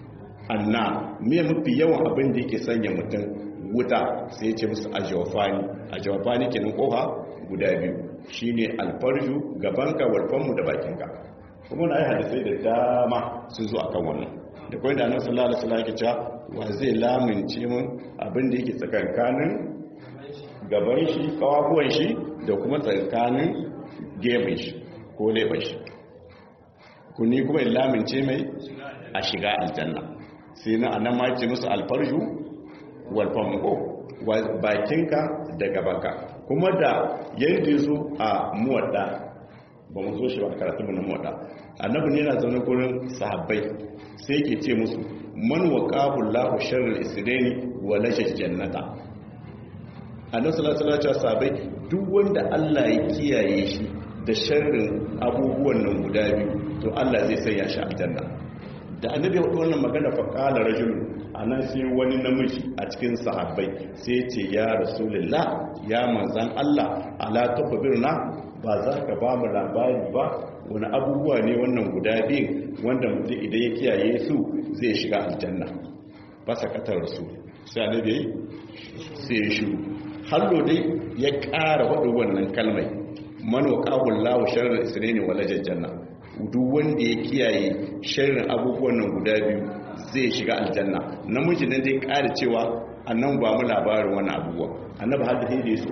S1: anna me mafi yawan abin da yake sanya mutum wuta sai ya ce musu ajawafani ajawafani kenan kofa guda biyu shine alfarju gabanka walfanmu da bakinka kuma na yi hadisai da dama sun zo akan wannan da kawai da annabi sallallahu alaihi wasallam yake cewa wa zai lamince mun abin da yake tsakankanin gaban shi kawabuwan shi da kuma tsakanin gefen shi ko leɓen shi kuni kuma lamince mai a shiga aljanna sai na annan ma ce musu alfarju walfamuko bakinka da gabanka kuma da yadda zo a muwadda ba mu zo shi ba karatu mu na muwadda annabi ne yana zaune gurin sahabbai sai yake ce musu man waqahu Allahu sharral isdani wa lajal jannata annabi sallallahu alaihi wasallam sahabbai duk wanda Allah ya kiyaye shi da sharrin abubuwan nan guda biyu to Allah zai sanya shi aljanna da annabi ya faɗi wannan magana fa qala rajul anan sai wani namiji a cikin sahabbai sai ya ce ya rasulullah ya manzan Allah ala tafbirna ba za ka ba mu labari ba wani abubuwa ne wannan guda biyun wanda mutum idan ya kiyaye su zai shiga aljanna ba sakatar rasul sai annabi sai ya shiru hallo dai ya ƙara waɗin wannan kalmai manokahun lawo sharar isra'ini wala janna duk wanda ya kiyaye sharrin abubuwan nan guda biyu zai shiga aljanna namiji nan dai ƙara cewa annan ba mu labarin wannan abubuwa annabi har da hede su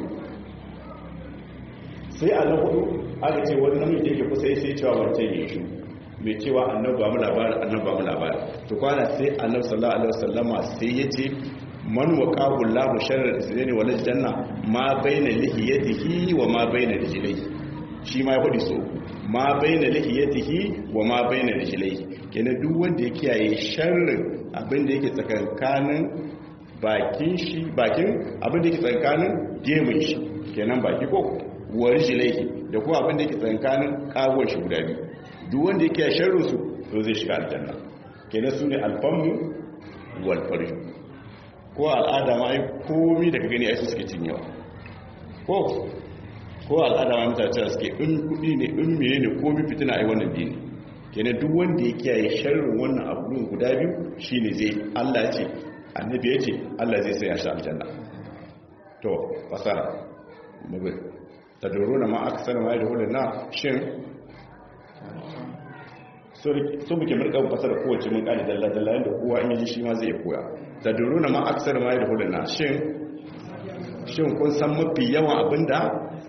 S1: sai a nan hudu aka ce wani namiji da yake kusa sai cewa wance ne shi mai cewa annabi ba mu labarin annabi ba mu labarin to kwana sai annabi sallallahu alaihi wasallama sai ya ce man waqahu Allahu sharra isra'ili wal janna ma baina lihiyatihi wa ma baina rijlaihi shi ma ya fadi so ma baina lihiyatihi wa ma baina rijlaihi kenan duk wanda ya kiyaye sharrin abin da yake tsakankanin bakin shi bakin abin da yake tsakankanin gemun shi kenan baki ko wa rijlaihi da kuma abin da yake tsakankanin kagon shi guda biyu duk wanda ya kiyaye sharrin su to zai shiga aljanna kenan sune alfamu wal farju ko al'ada ma ai komi da ka gani ai su suke cinyewa ko ko al'ada ma mutane cewa suke in kudi ne in meye ne komi fitina ai wannan biyu ne kenan duk wanda ya kiyaye sharrin wannan abubuwan guda biyu shine zai Allah ya ce annabi ya ce Allah zai sai ya sha aljanna to fasara mubi taduruna ma aksara ma yadkhulun na shin so muke murka fasara kowace mun kali dalla dalla yanda kowa in yi shi ma zai koya da duruna ma aksar ma da huluna shin shin kun san mafi yawan abinda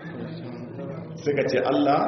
S1: suka ce Allah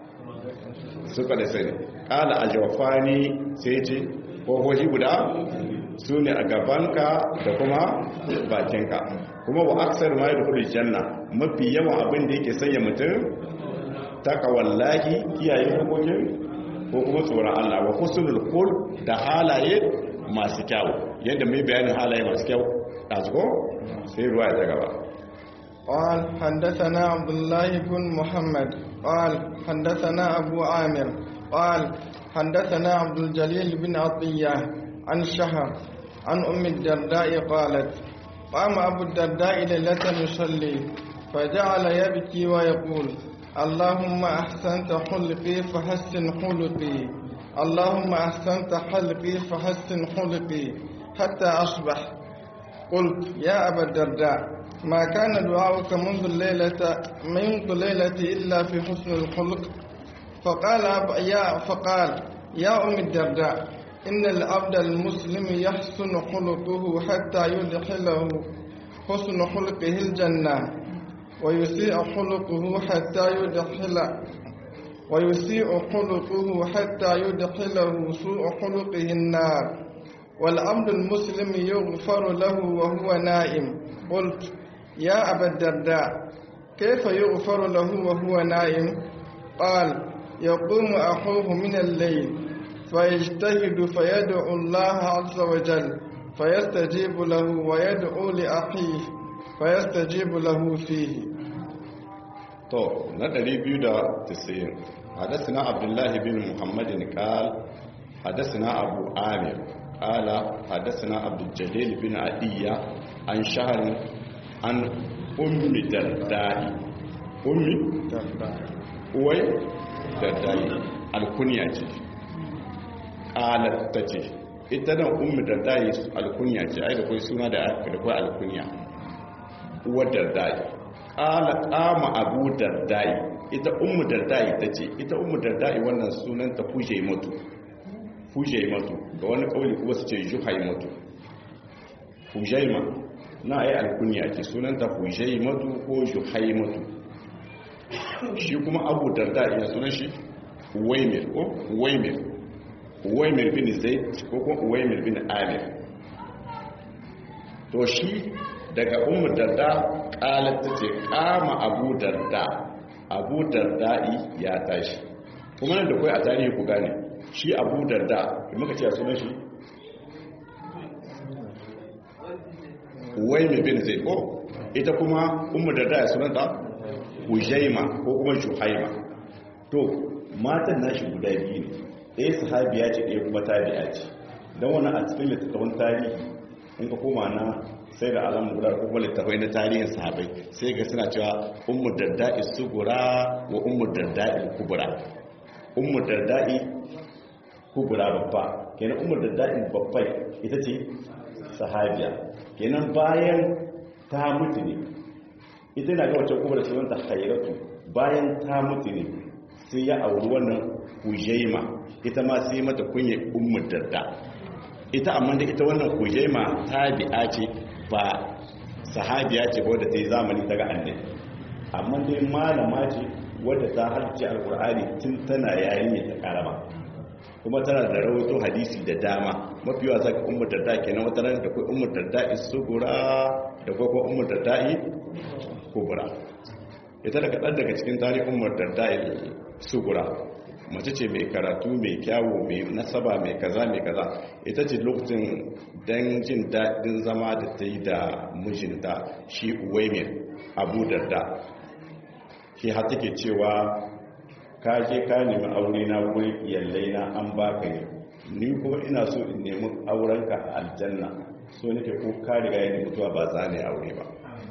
S1: suka da sani kala a jawafani sai ce kohohi guda su ne a gabanka da kuma bakinka kuma wa aksar ma da hulun janna mafi yawan abinda yake sanya mutum takawallahi kiyaye hukumin ko kuma tsoron Allah wa husnul qul da halaye masu kyau yadda mai bayanin halaye masu kyau ɗazuko sai ruwa ya gaba
S2: قال حدثنا عبد الله بن محمد قال حدثنا أبو عامر قال حدثنا عبد الجليل بن عطية عن شهر عن أم الدرداء قالت قام أبو الدرداء ليلة يصلي فجعل يبكي ويقول اللهم أحسنت خلقي فحسن خلقي اللهم أحسنت خلقي فحسن خلقي حتى أصبح قلت يا أبا الدرداء ما كان دعاؤك منذ الليلة منذ الليلة إلا في حسن الخلق فقال يا فقال يا أم الدرداء إن العبد المسلم يحسن خلقه حتى يدخله حسن خلقه الجنة ويسيء خلقه حتى يدخل ويسيء خلقه حتى يدخله سوء خلقه النار والعبد المسلم يغفر له وهو نائم قلت يا أبا الدرداء كيف يغفر له وهو نائم قال يقوم أخوه من الليل فيجتهد فيدعو الله عز وجل فيستجيب له ويدعو لأخيه فيستجيب له فيه
S1: to na 290 حدثنا عبد الله بن محمد قال حدثنا أبو عامر قال حدثنا عبد الجليل بن عدية عن شهر عن أم درداء أم أوي درداء الكنية قالت تجي ita nan ummu dardai alkunya ce ai da kai suna da da kai alkunya uwar dardai qala qama abu dardai ita ummu dardai tace ita ummu dardai wannan sunan ta fuje mutu fuje mutu ga wani kauli kuma su ce juhai mutu fujaima na ai alkunya ce sunan ta fujaimatu ko juhaimatu shi kuma abu dardai ya sunan shi uwaimir ko uwaimir uwaimir bin zaid ko kuma uwaimir bin amir to shi daga ummu darda qalat tace kama abu darda abu darda'i ya tashi kuma nan da kai a tarihi ku gane shi abu darda muka ce sunan shi uwaimir bin zaid ko ita kuma ummu darda ya sunanta hujaima ko kuma shuhaima to matan nashi guda biyu ne ɗaya sahabiya ce ɗaya kuma tabi'a ce don wani a cikin littattafan tarihi in ka koma na sai da alamun guda ko kuma littattafai na tarihin sahabai sai ga suna cewa ummu darda'i sugura wa ummu darda'i kubura ummu darda'i kubura babba kenan ummu darda'i babbai ita ce sahabiya kenan bayan ta mutu ne ita na ga wacce kubura sunanta khairatu bayan ta mutu ne sai ya auri wannan hujaima ita ma sai mata kunye ummul darda ita amma da ita wannan hujaima tabi'a ce ba sahabiya ce wadda ta yi zamani daga annabi amma dai malama ce wadda ta harce alkur'ani tun tana yayin ta karama kuma tana da rawaito hadisi da dama mafi yawa zaka ummul darda kenan wata ran da kai ummul darda isugura da kuma ummul darda kubra ita da kaɗan daga cikin tarihin ummul darda sugura mace ce mai karatu mai kyawu mai nasaba mai kaza mai kaza ita ce lokacin don jin daɗin zama da ta yi da mijinta shi uwaimir abu darda shi har take cewa ka je ka nemi aure na wurin iyalai na an baka ne ni kuma ina so in nemi aurenka a aljanna so nake ko ka riga ya mutuwa ba za ne aure ba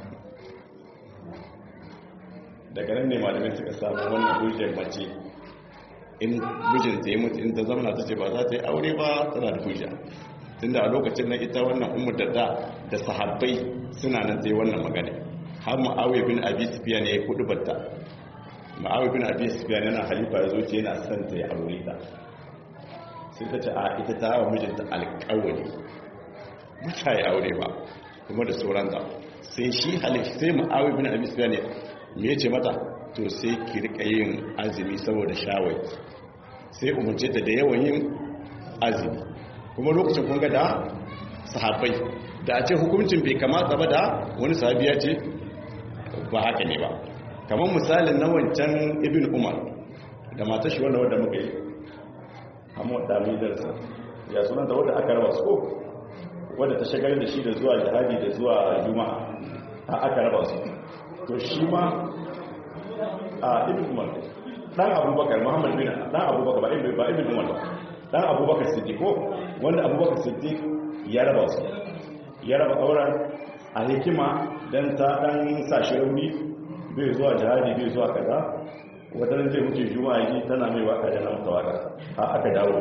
S1: daga nan ne malamai suka samu wannan hujjar mace in mijin ta yi mutu in ta zama ta ce ba za ta yi aure ba tana da hujja tunda a lokacin na ita wannan umar da da da sahabbai suna nan ta yi wannan magana har ma'awai bin abi sufiya ne ya kudu batta ma'awai bin abi sufiya yana halifa ya zo ce yana son ta yi aure ta sai ta ce a ita ta hawa mijinta alƙawari ba ta yi aure ba kuma da sauran da sai shi halifa sai ma'awai bin abi sufiya ne me ya ce mata to sai ki rika yin azumi saboda shawai sai umarce ta da yawan yin azumi kuma lokacin kun ga da sahabbai da a ce hukuncin bai kamata ba da wani sahabi ya ce ba haka ne ba kamar misalin na wancan ibn umar da mata shi wanda wadda muka yi amma wadda mai darsa ya sunan da wadda aka raba su ko wadda ta shagar da shi da zuwa jihadi da zuwa juma'a a aka raba su to shi ma a ibn umar dan abubakar muhammad bin dan abubakar ba ibn ba ibn umar ba dan abubakar siddiq ko wanda abubakar siddiq ya raba su ya raba auren a hikima dan ta dan sa shi rauni bai zuwa jihadi bai zuwa kaza wadannan zai wuce juma'a yi tana mai waka da nan tawaka a aka dawo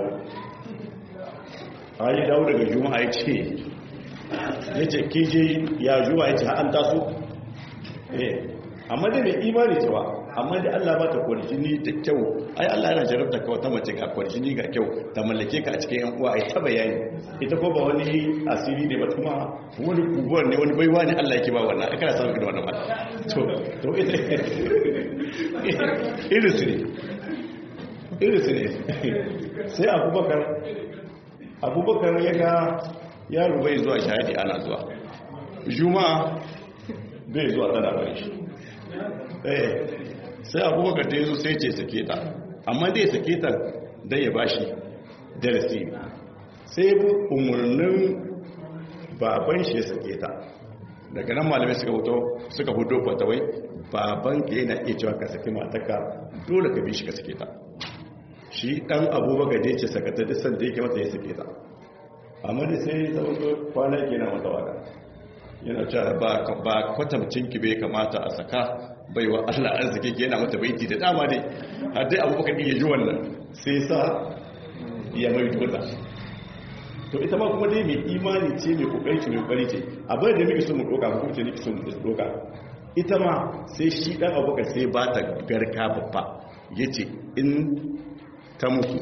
S1: a yi dawo daga juma'a ya ce ya ce kije ya juma'a ya ce an taso eh amma dai mai imani cewa amma dai Allah ba ta kwarjini da kyau ai Allah yana jarabta ka wata mace ga kwarjini ga kyau ta mallake ka a cikin yan uwa ai ta bayani ita ko ba wani asiri ne ba kuma wani kubuwar ne wani baiwa ne Allah yake ba wannan ai kana samun irin wannan ba to to ita irin su ne irin su ne sai abubakar abubakar ya ga yaro bai zuwa shahadi ana zuwa juma'a bai zuwa tana bari shi eh sai abubakar da ya zo sai ce sake ta amma dai sake ta don ya ba shi darasi sai umarnin baban shi ya sake ta daga nan malamai suka hoto suka hudo kwatawai baban ka yana iya cewa ka sake mataka dole ka bi shi ka sake ta shi dan abubakar da ya ce sakata duk sanda yake mata ya sake ta amma da sai ta wato kwana ke na mata waka yana cewa ba kwatamcin ki bai kamata a saka baiwa Allah arziki ke yana mata baiti da dama dai har dai abubakar din ya ji wannan sai sa ya mai dole to ita ma kuma dai mai imani ce mai kokari ce mai kokari ce abin da muke so mu doka ko ce nake so mu doka ita ma sai shi dan abubakar sai ba ta garka babba yace in ta mutu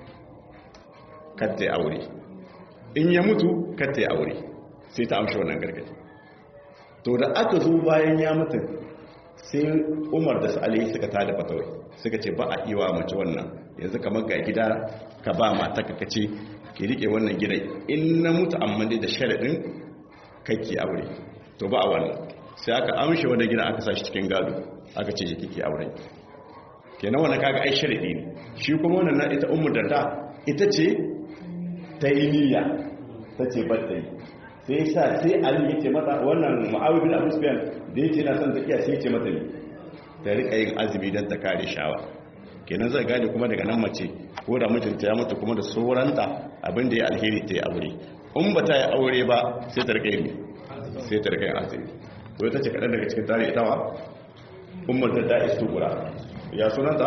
S1: kadda aure in ya mutu kadda aure sai ta amshi wannan gargaɗi to da aka zo bayan ya mutu sai umar da sa'ali suka tada fatawai suka ce ba a iwa mace wannan yanzu kamar ga gida ka ba mata ka kace ki rike wannan gidan in na mutu amma dai da sharaɗin kake aure to ba a wannan sai aka amshe wannan gidan aka sashi cikin gado aka ce ji kike aure kenan wannan kaga ai sharadi ne shi kuma wannan na ita ummu darda ita ce ta yi niyya ta ce ba ta yi sai sa sai ali ya ce mata wannan mu'awiyar bin abu sufyan da ya ce na son tafiya sai ya ce mata ne ta rika yin azumi don ta kare shawa kenan zai gane kuma daga nan mace ko da mijinta ya mutu kuma da sauranta abin da ya alheri ta yi aure in ba ta yi aure ba sai ta rika yin sai ta rika yin azumi to ita ce kaɗan daga cikin tare ita wa ummar da ta istu gura ya sunanta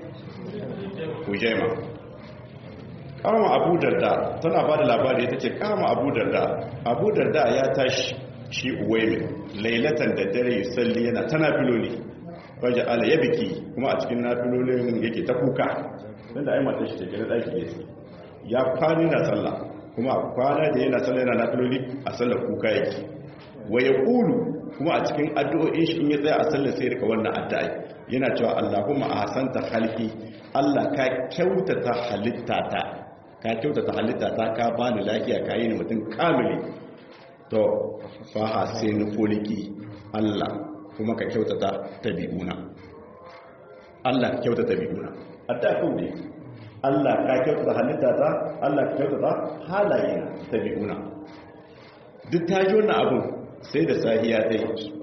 S1: hujaima kama abu darda tana ba da labari ta ce kama abu darda abu darda ya tashi shi uwaimi lailatan da dare yusalli yana tana filoli wajen ala ya biki kuma a cikin nafilolin yake ta kuka don da aimata shi take na ɗaki ya ya kwani na sallah kuma a kwana da yana sallah yana nafiloli a sallar kuka yake wa ya ƙulu kuma a cikin addu'o'in shi in ya tsaya a sallar sai rika wannan addu'a yana cewa Allahumma a hasanta halki Allah ka kyautata halittata ka kyautata halittata ka bani lafiya ka yi ni mutum kamili to fa hasin kuliki Allah kuma ka kyautata tabi'una Allah ka kyautata tabi'una addu'a ko ne Allah ka kyautata halittata Allah ka kyautata halayena tabi'una duk ta ji wannan abun sai da sahiya ta yi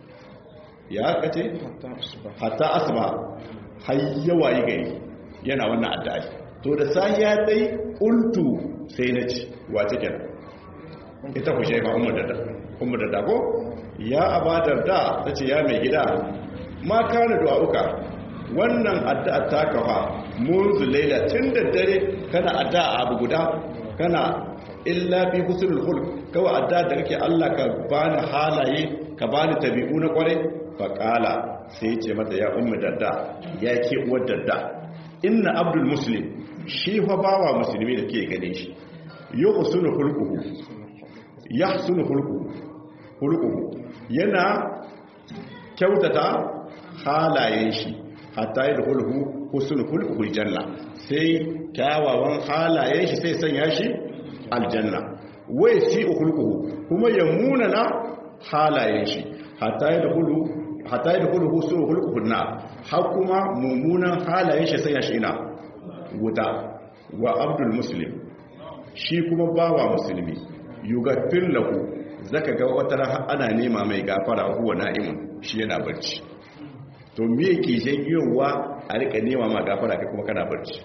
S1: ya kace hatta asma har yawa yi gari yana wannan addu'a to da sahiya ta yi ultu sai na ci wace kenan ita ku shaifa umar da umar da dago ya abadar da ta ce ya mai gida ma kana du'a'uka wannan addu'a ta kafa munzu laila tun da dare kana addu'a abu guda kana illa fi husnul khulq kawai adda da kake Allah ka bani halaye ka bani tabi'u na kwarai fa qala sai ce mata ya ummu dadda ya ke uwar dadda inna abdul muslim shi fa bawa musulmi da ke gane shi yuhsinu khulquhu yahsinu khulquhu khulquhu yana kyautata halayen shi hatta yadkhuluhu husnul khulquhu janna sai kyawawan halayen shi sai sanya shi aljanna wai si ukhluquhu kuma ya munana halayen shi hatta ya dkhulu hatta ya dkhulu su ukhluquhu na har kuma mumunan halayen shi sai ya shi ina wuta wa abdul muslim shi kuma bawa musulmi yugaffir lahu zaka ga wata ran ana nema mai gafara huwa na'imun shi yana barci to me yake janyowa a rika nema ma gafara kai kuma kana barci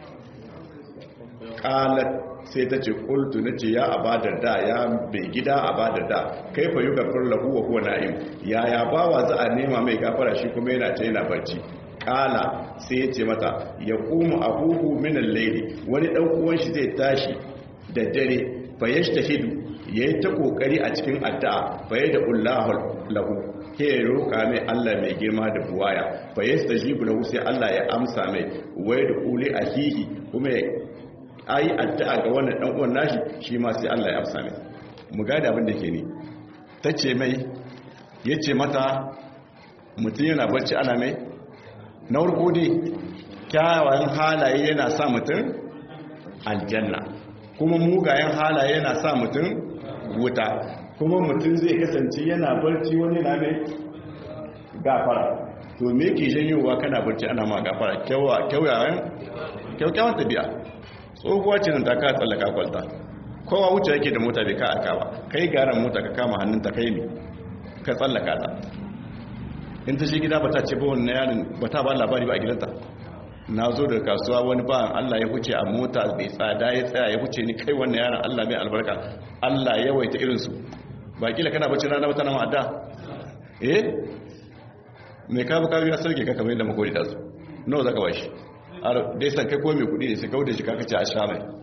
S1: qalat sai ta ce kultu na ce ya abadar da ya bai gida abadar da kai fa yi gafar lahu wa kuwa na'im ya ya bawa za a nema mai gafara shi kuma yana ta yana barci kala sai ya ce mata ya kuma abubu minan laili wani dan uwan shi zai tashi da dare fa yashtahidu yayi ta kokari a cikin addu'a fa yada ullahu lahu ke roka mai Allah mai girma da buwaya fa yastajibu lahu sai Allah ya amsa mai wai da uli ahihi kuma ayi addu'a ga wannan dan uwan nashi shi ma sai Allah ya amsa mai mu ga da abin da ke ni tace mai yace mata mutum yana barci ana mai na farko dai kyawawan halaye yana sa mutum aljanna kuma mugayen halaye yana sa mutum wuta kuma mutum zai kasance yana barci wani na mai gafara to me ke janyowa kana barci ana ma gafara kyawawan kyaukyawan tabi'a tsohuwa ce nan ta ka tsallaka kwalta kowa wuce yake da mota bai ka aka ba kai garan mota ka kama hannunta kai ne ka tsallaka ta in ta shi gida ba ta ce ba wannan yanin ba ta ba labari ba a gidanta na zo daga kasuwa wani ba Allah ya huce a mota bai tsada ya tsaya ya huce ni kai wannan yaran Allah mai albarka Allah ya waita irinsu ba kila kana bacci rana wata na ma'adda eh mai kabu kabu ya sarki ka kamar yadda makori da su nawa zaka bashi dai san kai ko mai kudi ne sai kawo da shi kaka ce a sha mai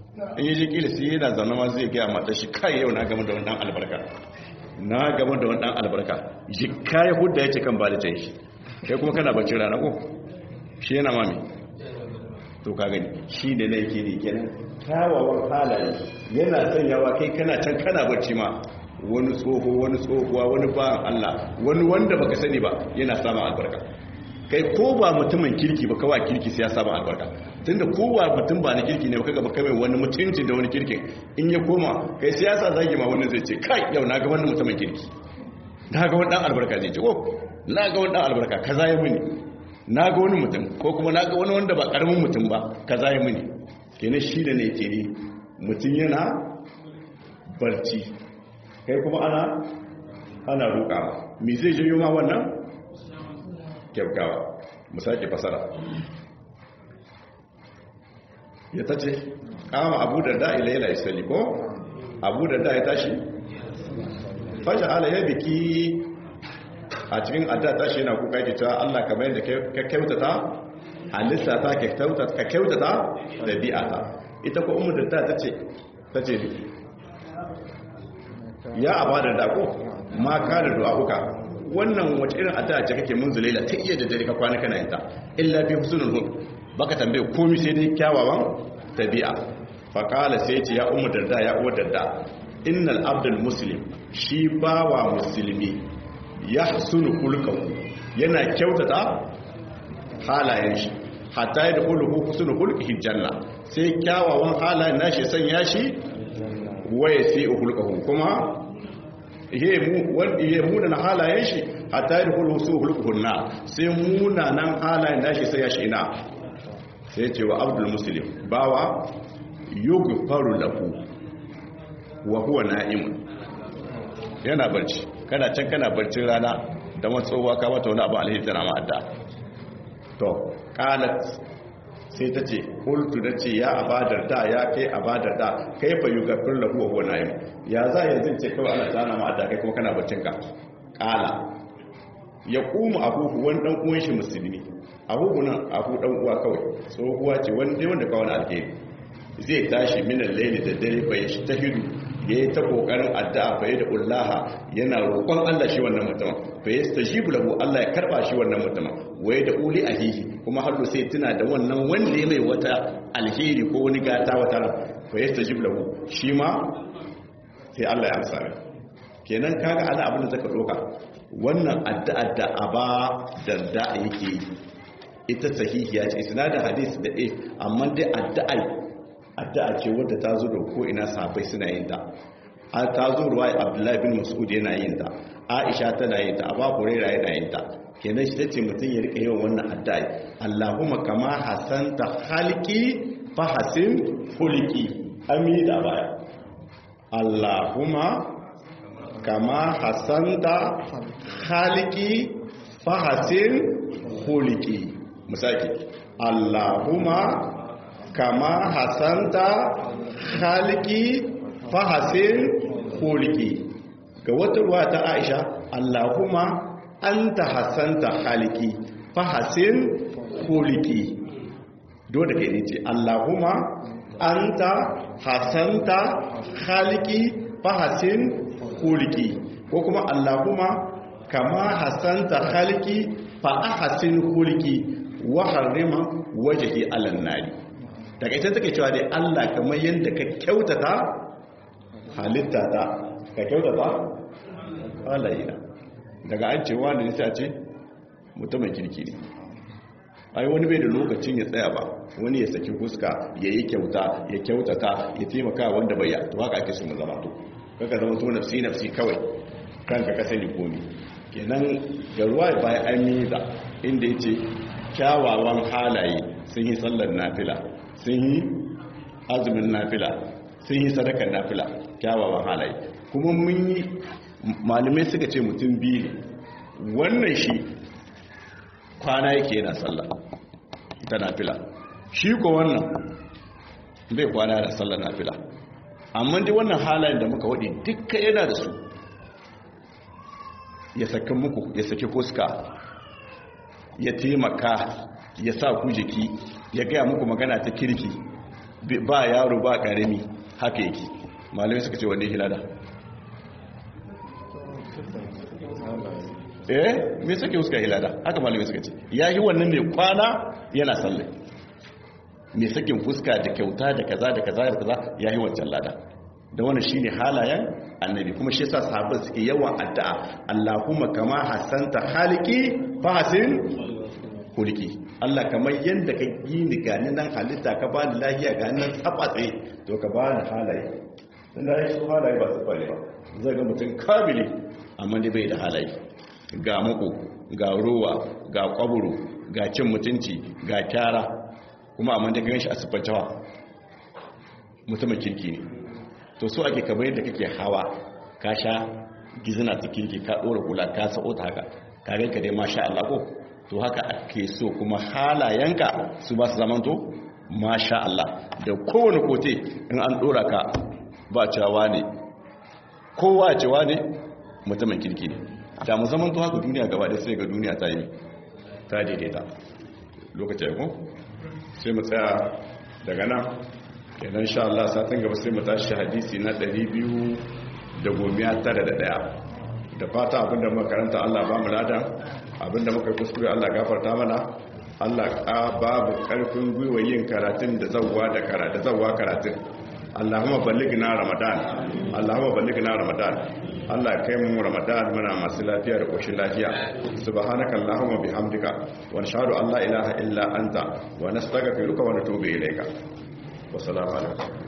S1: in yi jikili sai yana zaune ma zai gaya mata shi kai yau na gama da wannan albarka na gama da wannan albarka jikka ya hudda ya ce kan ba da can shi kai kuma kana bacci rana ko shi yana mami to ka gani shi da na yake ne kenan kyawawan halaye yana sanyawa kai kana can kana bacci ma wani tsoho wani tsohuwa wani ba'an Allah wani wanda baka sani ba yana samun albarka kai ko ba mutumin kirki ba kawai kirki sai ya samu albarka tunda ko ba mutum ba na kirki ne ba kaga ba kai wani mutunci da wani kirkin in ya koma kai siyasa zagi ma wannan zai ce kai yau na ga wannan mutumin kirki na ga wani dan albarka zai ce oh na ga wani dan albarka kaza ya muni na ga wani mutum ko kuma na ga wani wanda ba karamin mutum ba kaza ya muni kenan shi da ne ke ne mutum yana barci kai kuma ana ana roƙawa me zai janyo ma wannan kyaukawa mu sake fasara ya ta ce kama abu da da ila ila isali ko abu da da ya tashi fashe ala ya biki a cikin adda tashi yana kuka yake cewa allah kamar yadda ka kyautata halitta ta ka kyautata da bi'ata ita ko umar da ta ce ta ce ya abada da ko ma ka da du'a kuka wannan wace irin addu'a ce kake mun zulaila ta iya da dare ka kwana kana yinta illa bi husnul hud baka tambaye komai sai dai kyawawan tabi'a fa qala sai ce ya ummu darda ya uwar darda innal abdul muslim shi bawa musulmi yahsunu khulqahu yana kyautata halayen shi hatta ya dukulu husnul khulqihi janna sai kyawawan halayen nashi sanya shi waye sai khulqahu kuma ya muna halayen shi a tari hulhusu hulkuhunna sai munanan halayen nashi sai ya shi ina sai ce wa abdul muslim bawa yugu faru lahu wa huwa na'imun yana barci kana can kana barcin rana da matsowa ka mata wani abu alheri tana ma'adda to qalat sai ta ce kultu da ce ya abadar da ya kai abadar da kai fa yi gafin lahu wa huwa na'im ya za yanzu ce kawai ana tsana ma da kai kuma kana baccin ka kala ya kuma abubu wani dan uwan shi musulmi abubu nan abu dan uwa kawai tsohuwa ce wanda wanda kawai na alheri zai tashi minan laili da dare bai shi ta hidu ya yi ta kokarin addu'a bai da ullaha yana roƙon Allah shi wannan mutumin bai yi stajibu lahu Allah ya karba shi wannan mutumin waye da uli ahihi kuma har sai tuna da wannan wanda ya mai wata alheri ko wani gata wata ran bai yi stajibu lahu shi ma sai Allah ya amsa mai kenan kaga ana abin da zaka doka wannan addu'a da aba darda yake yi ita sahihiya ce isnadin hadisi da eh amma dai addu'a addu'a ce wadda ta zo da ko ina sahabbai suna yin ta an ta zo ruwaya abdullahi bin mas'ud yana yin ta aisha tana yin ta abu huraira yana yin ta kenan shi tace mutum ya rika yawan wannan addu'a allahumma kama hasanta halki fa hasin hulki ami da baya allahumma kama hasanta halki fa hasin hulki misaki allahumma kama hasanta halki fahasin hulki ga wata ruwa ta aisha allahumma anta hasanta halki fahasin hulki dole ke ne ce allahumma anta hasanta halki fahasin hulki ko kuma allahumma kama hasanta halki fa ahsin hulki wa harrima wajhi alan nari daga ita take cewa dai Allah kamar yadda ka kyautata halitta ta ka kyautata halayya daga an ce wani nisa ce mutumin kirki ne ai wani bai da lokacin ya tsaya ba wani ya saki fuska ya yi kyauta ya kyautata ya taimaka wanda bai to haka ake su mu zama to kaka zama to nafsi nafsi kawai kanka ka sani komi kenan ga ruwa bayan an yi da inda ya ce kyawawan halaye sun yi sallar nafila sun yi azumin nafila sun yi sadakar nafila kyawawan halaye kuma mun yi malamai suka ce mutum biyu ne wannan shi kwana yake yana sallah ta nafila shi ko wannan bai kwana da sallar nafila amma dai wannan halayen da muka waɗi dukka yana da su ya saki muku ya saki fuska ya taimaka ya sa ku jiki ya gaya muku magana ta kirki ba yaro ba karami haka yake malamai suka ce wanda ya hilada eh me suke suka hilada haka malamai suka ce ya yi wannan ne kwana yana sallai mai sakin fuska da kyauta da kaza da kaza da kaza ya yi wancan lada da wannan shine halayen annabi kuma shi yasa sahabbai suke yawan addu'a Allahumma kama hasanta haliki fa hasin kulki Allah kamar yanda ka yi ni gani nan halitta ka bani lafiya gani nan tsabatse to ka bani halaye dan da shi halaye ba su fare ba zai ga mutum kabili amma dai bai da halaye ga muku ga ruwa ga kwaburu ga cin mutunci ga kyara kuma amma da ganshi a siffancewa mutumin kirki ne to so ake kamar yadda kake hawa ka sha gizina ta kirki ka ɗora kula ka sa'o ta haka ka ganka dai masha Allah ko to haka ake so kuma halayenka su ba su zamanto masha Allah da kowane kote in an ɗora ka ba cewa ne kowa cewa ne mutumin kirki ne da mu zamanto haka duniya gaba da sai ga duniya ta yi ta daidaita lokacin ya ko sai mu tsaya daga nan kenan sha Allah satin gaba sai mu tashi hadisi na 291 da fata abinda muka karanta Allah ba mu lada abinda muka kuskure Allah gafarta mana Allah ka babu karfin gwiwa yin karatun da zawwa da karatu zawwa karatun Allahumma ballighna Ramadan Allahumma ballighna Ramadan Allah kai mu Ramadan muna masu lafiya da koshin lafiya subhanaka Allahumma bihamdika wa nashhadu an la ilaha illa anta wa nastaghfiruka wa natubu ilayka wa salamu alaikum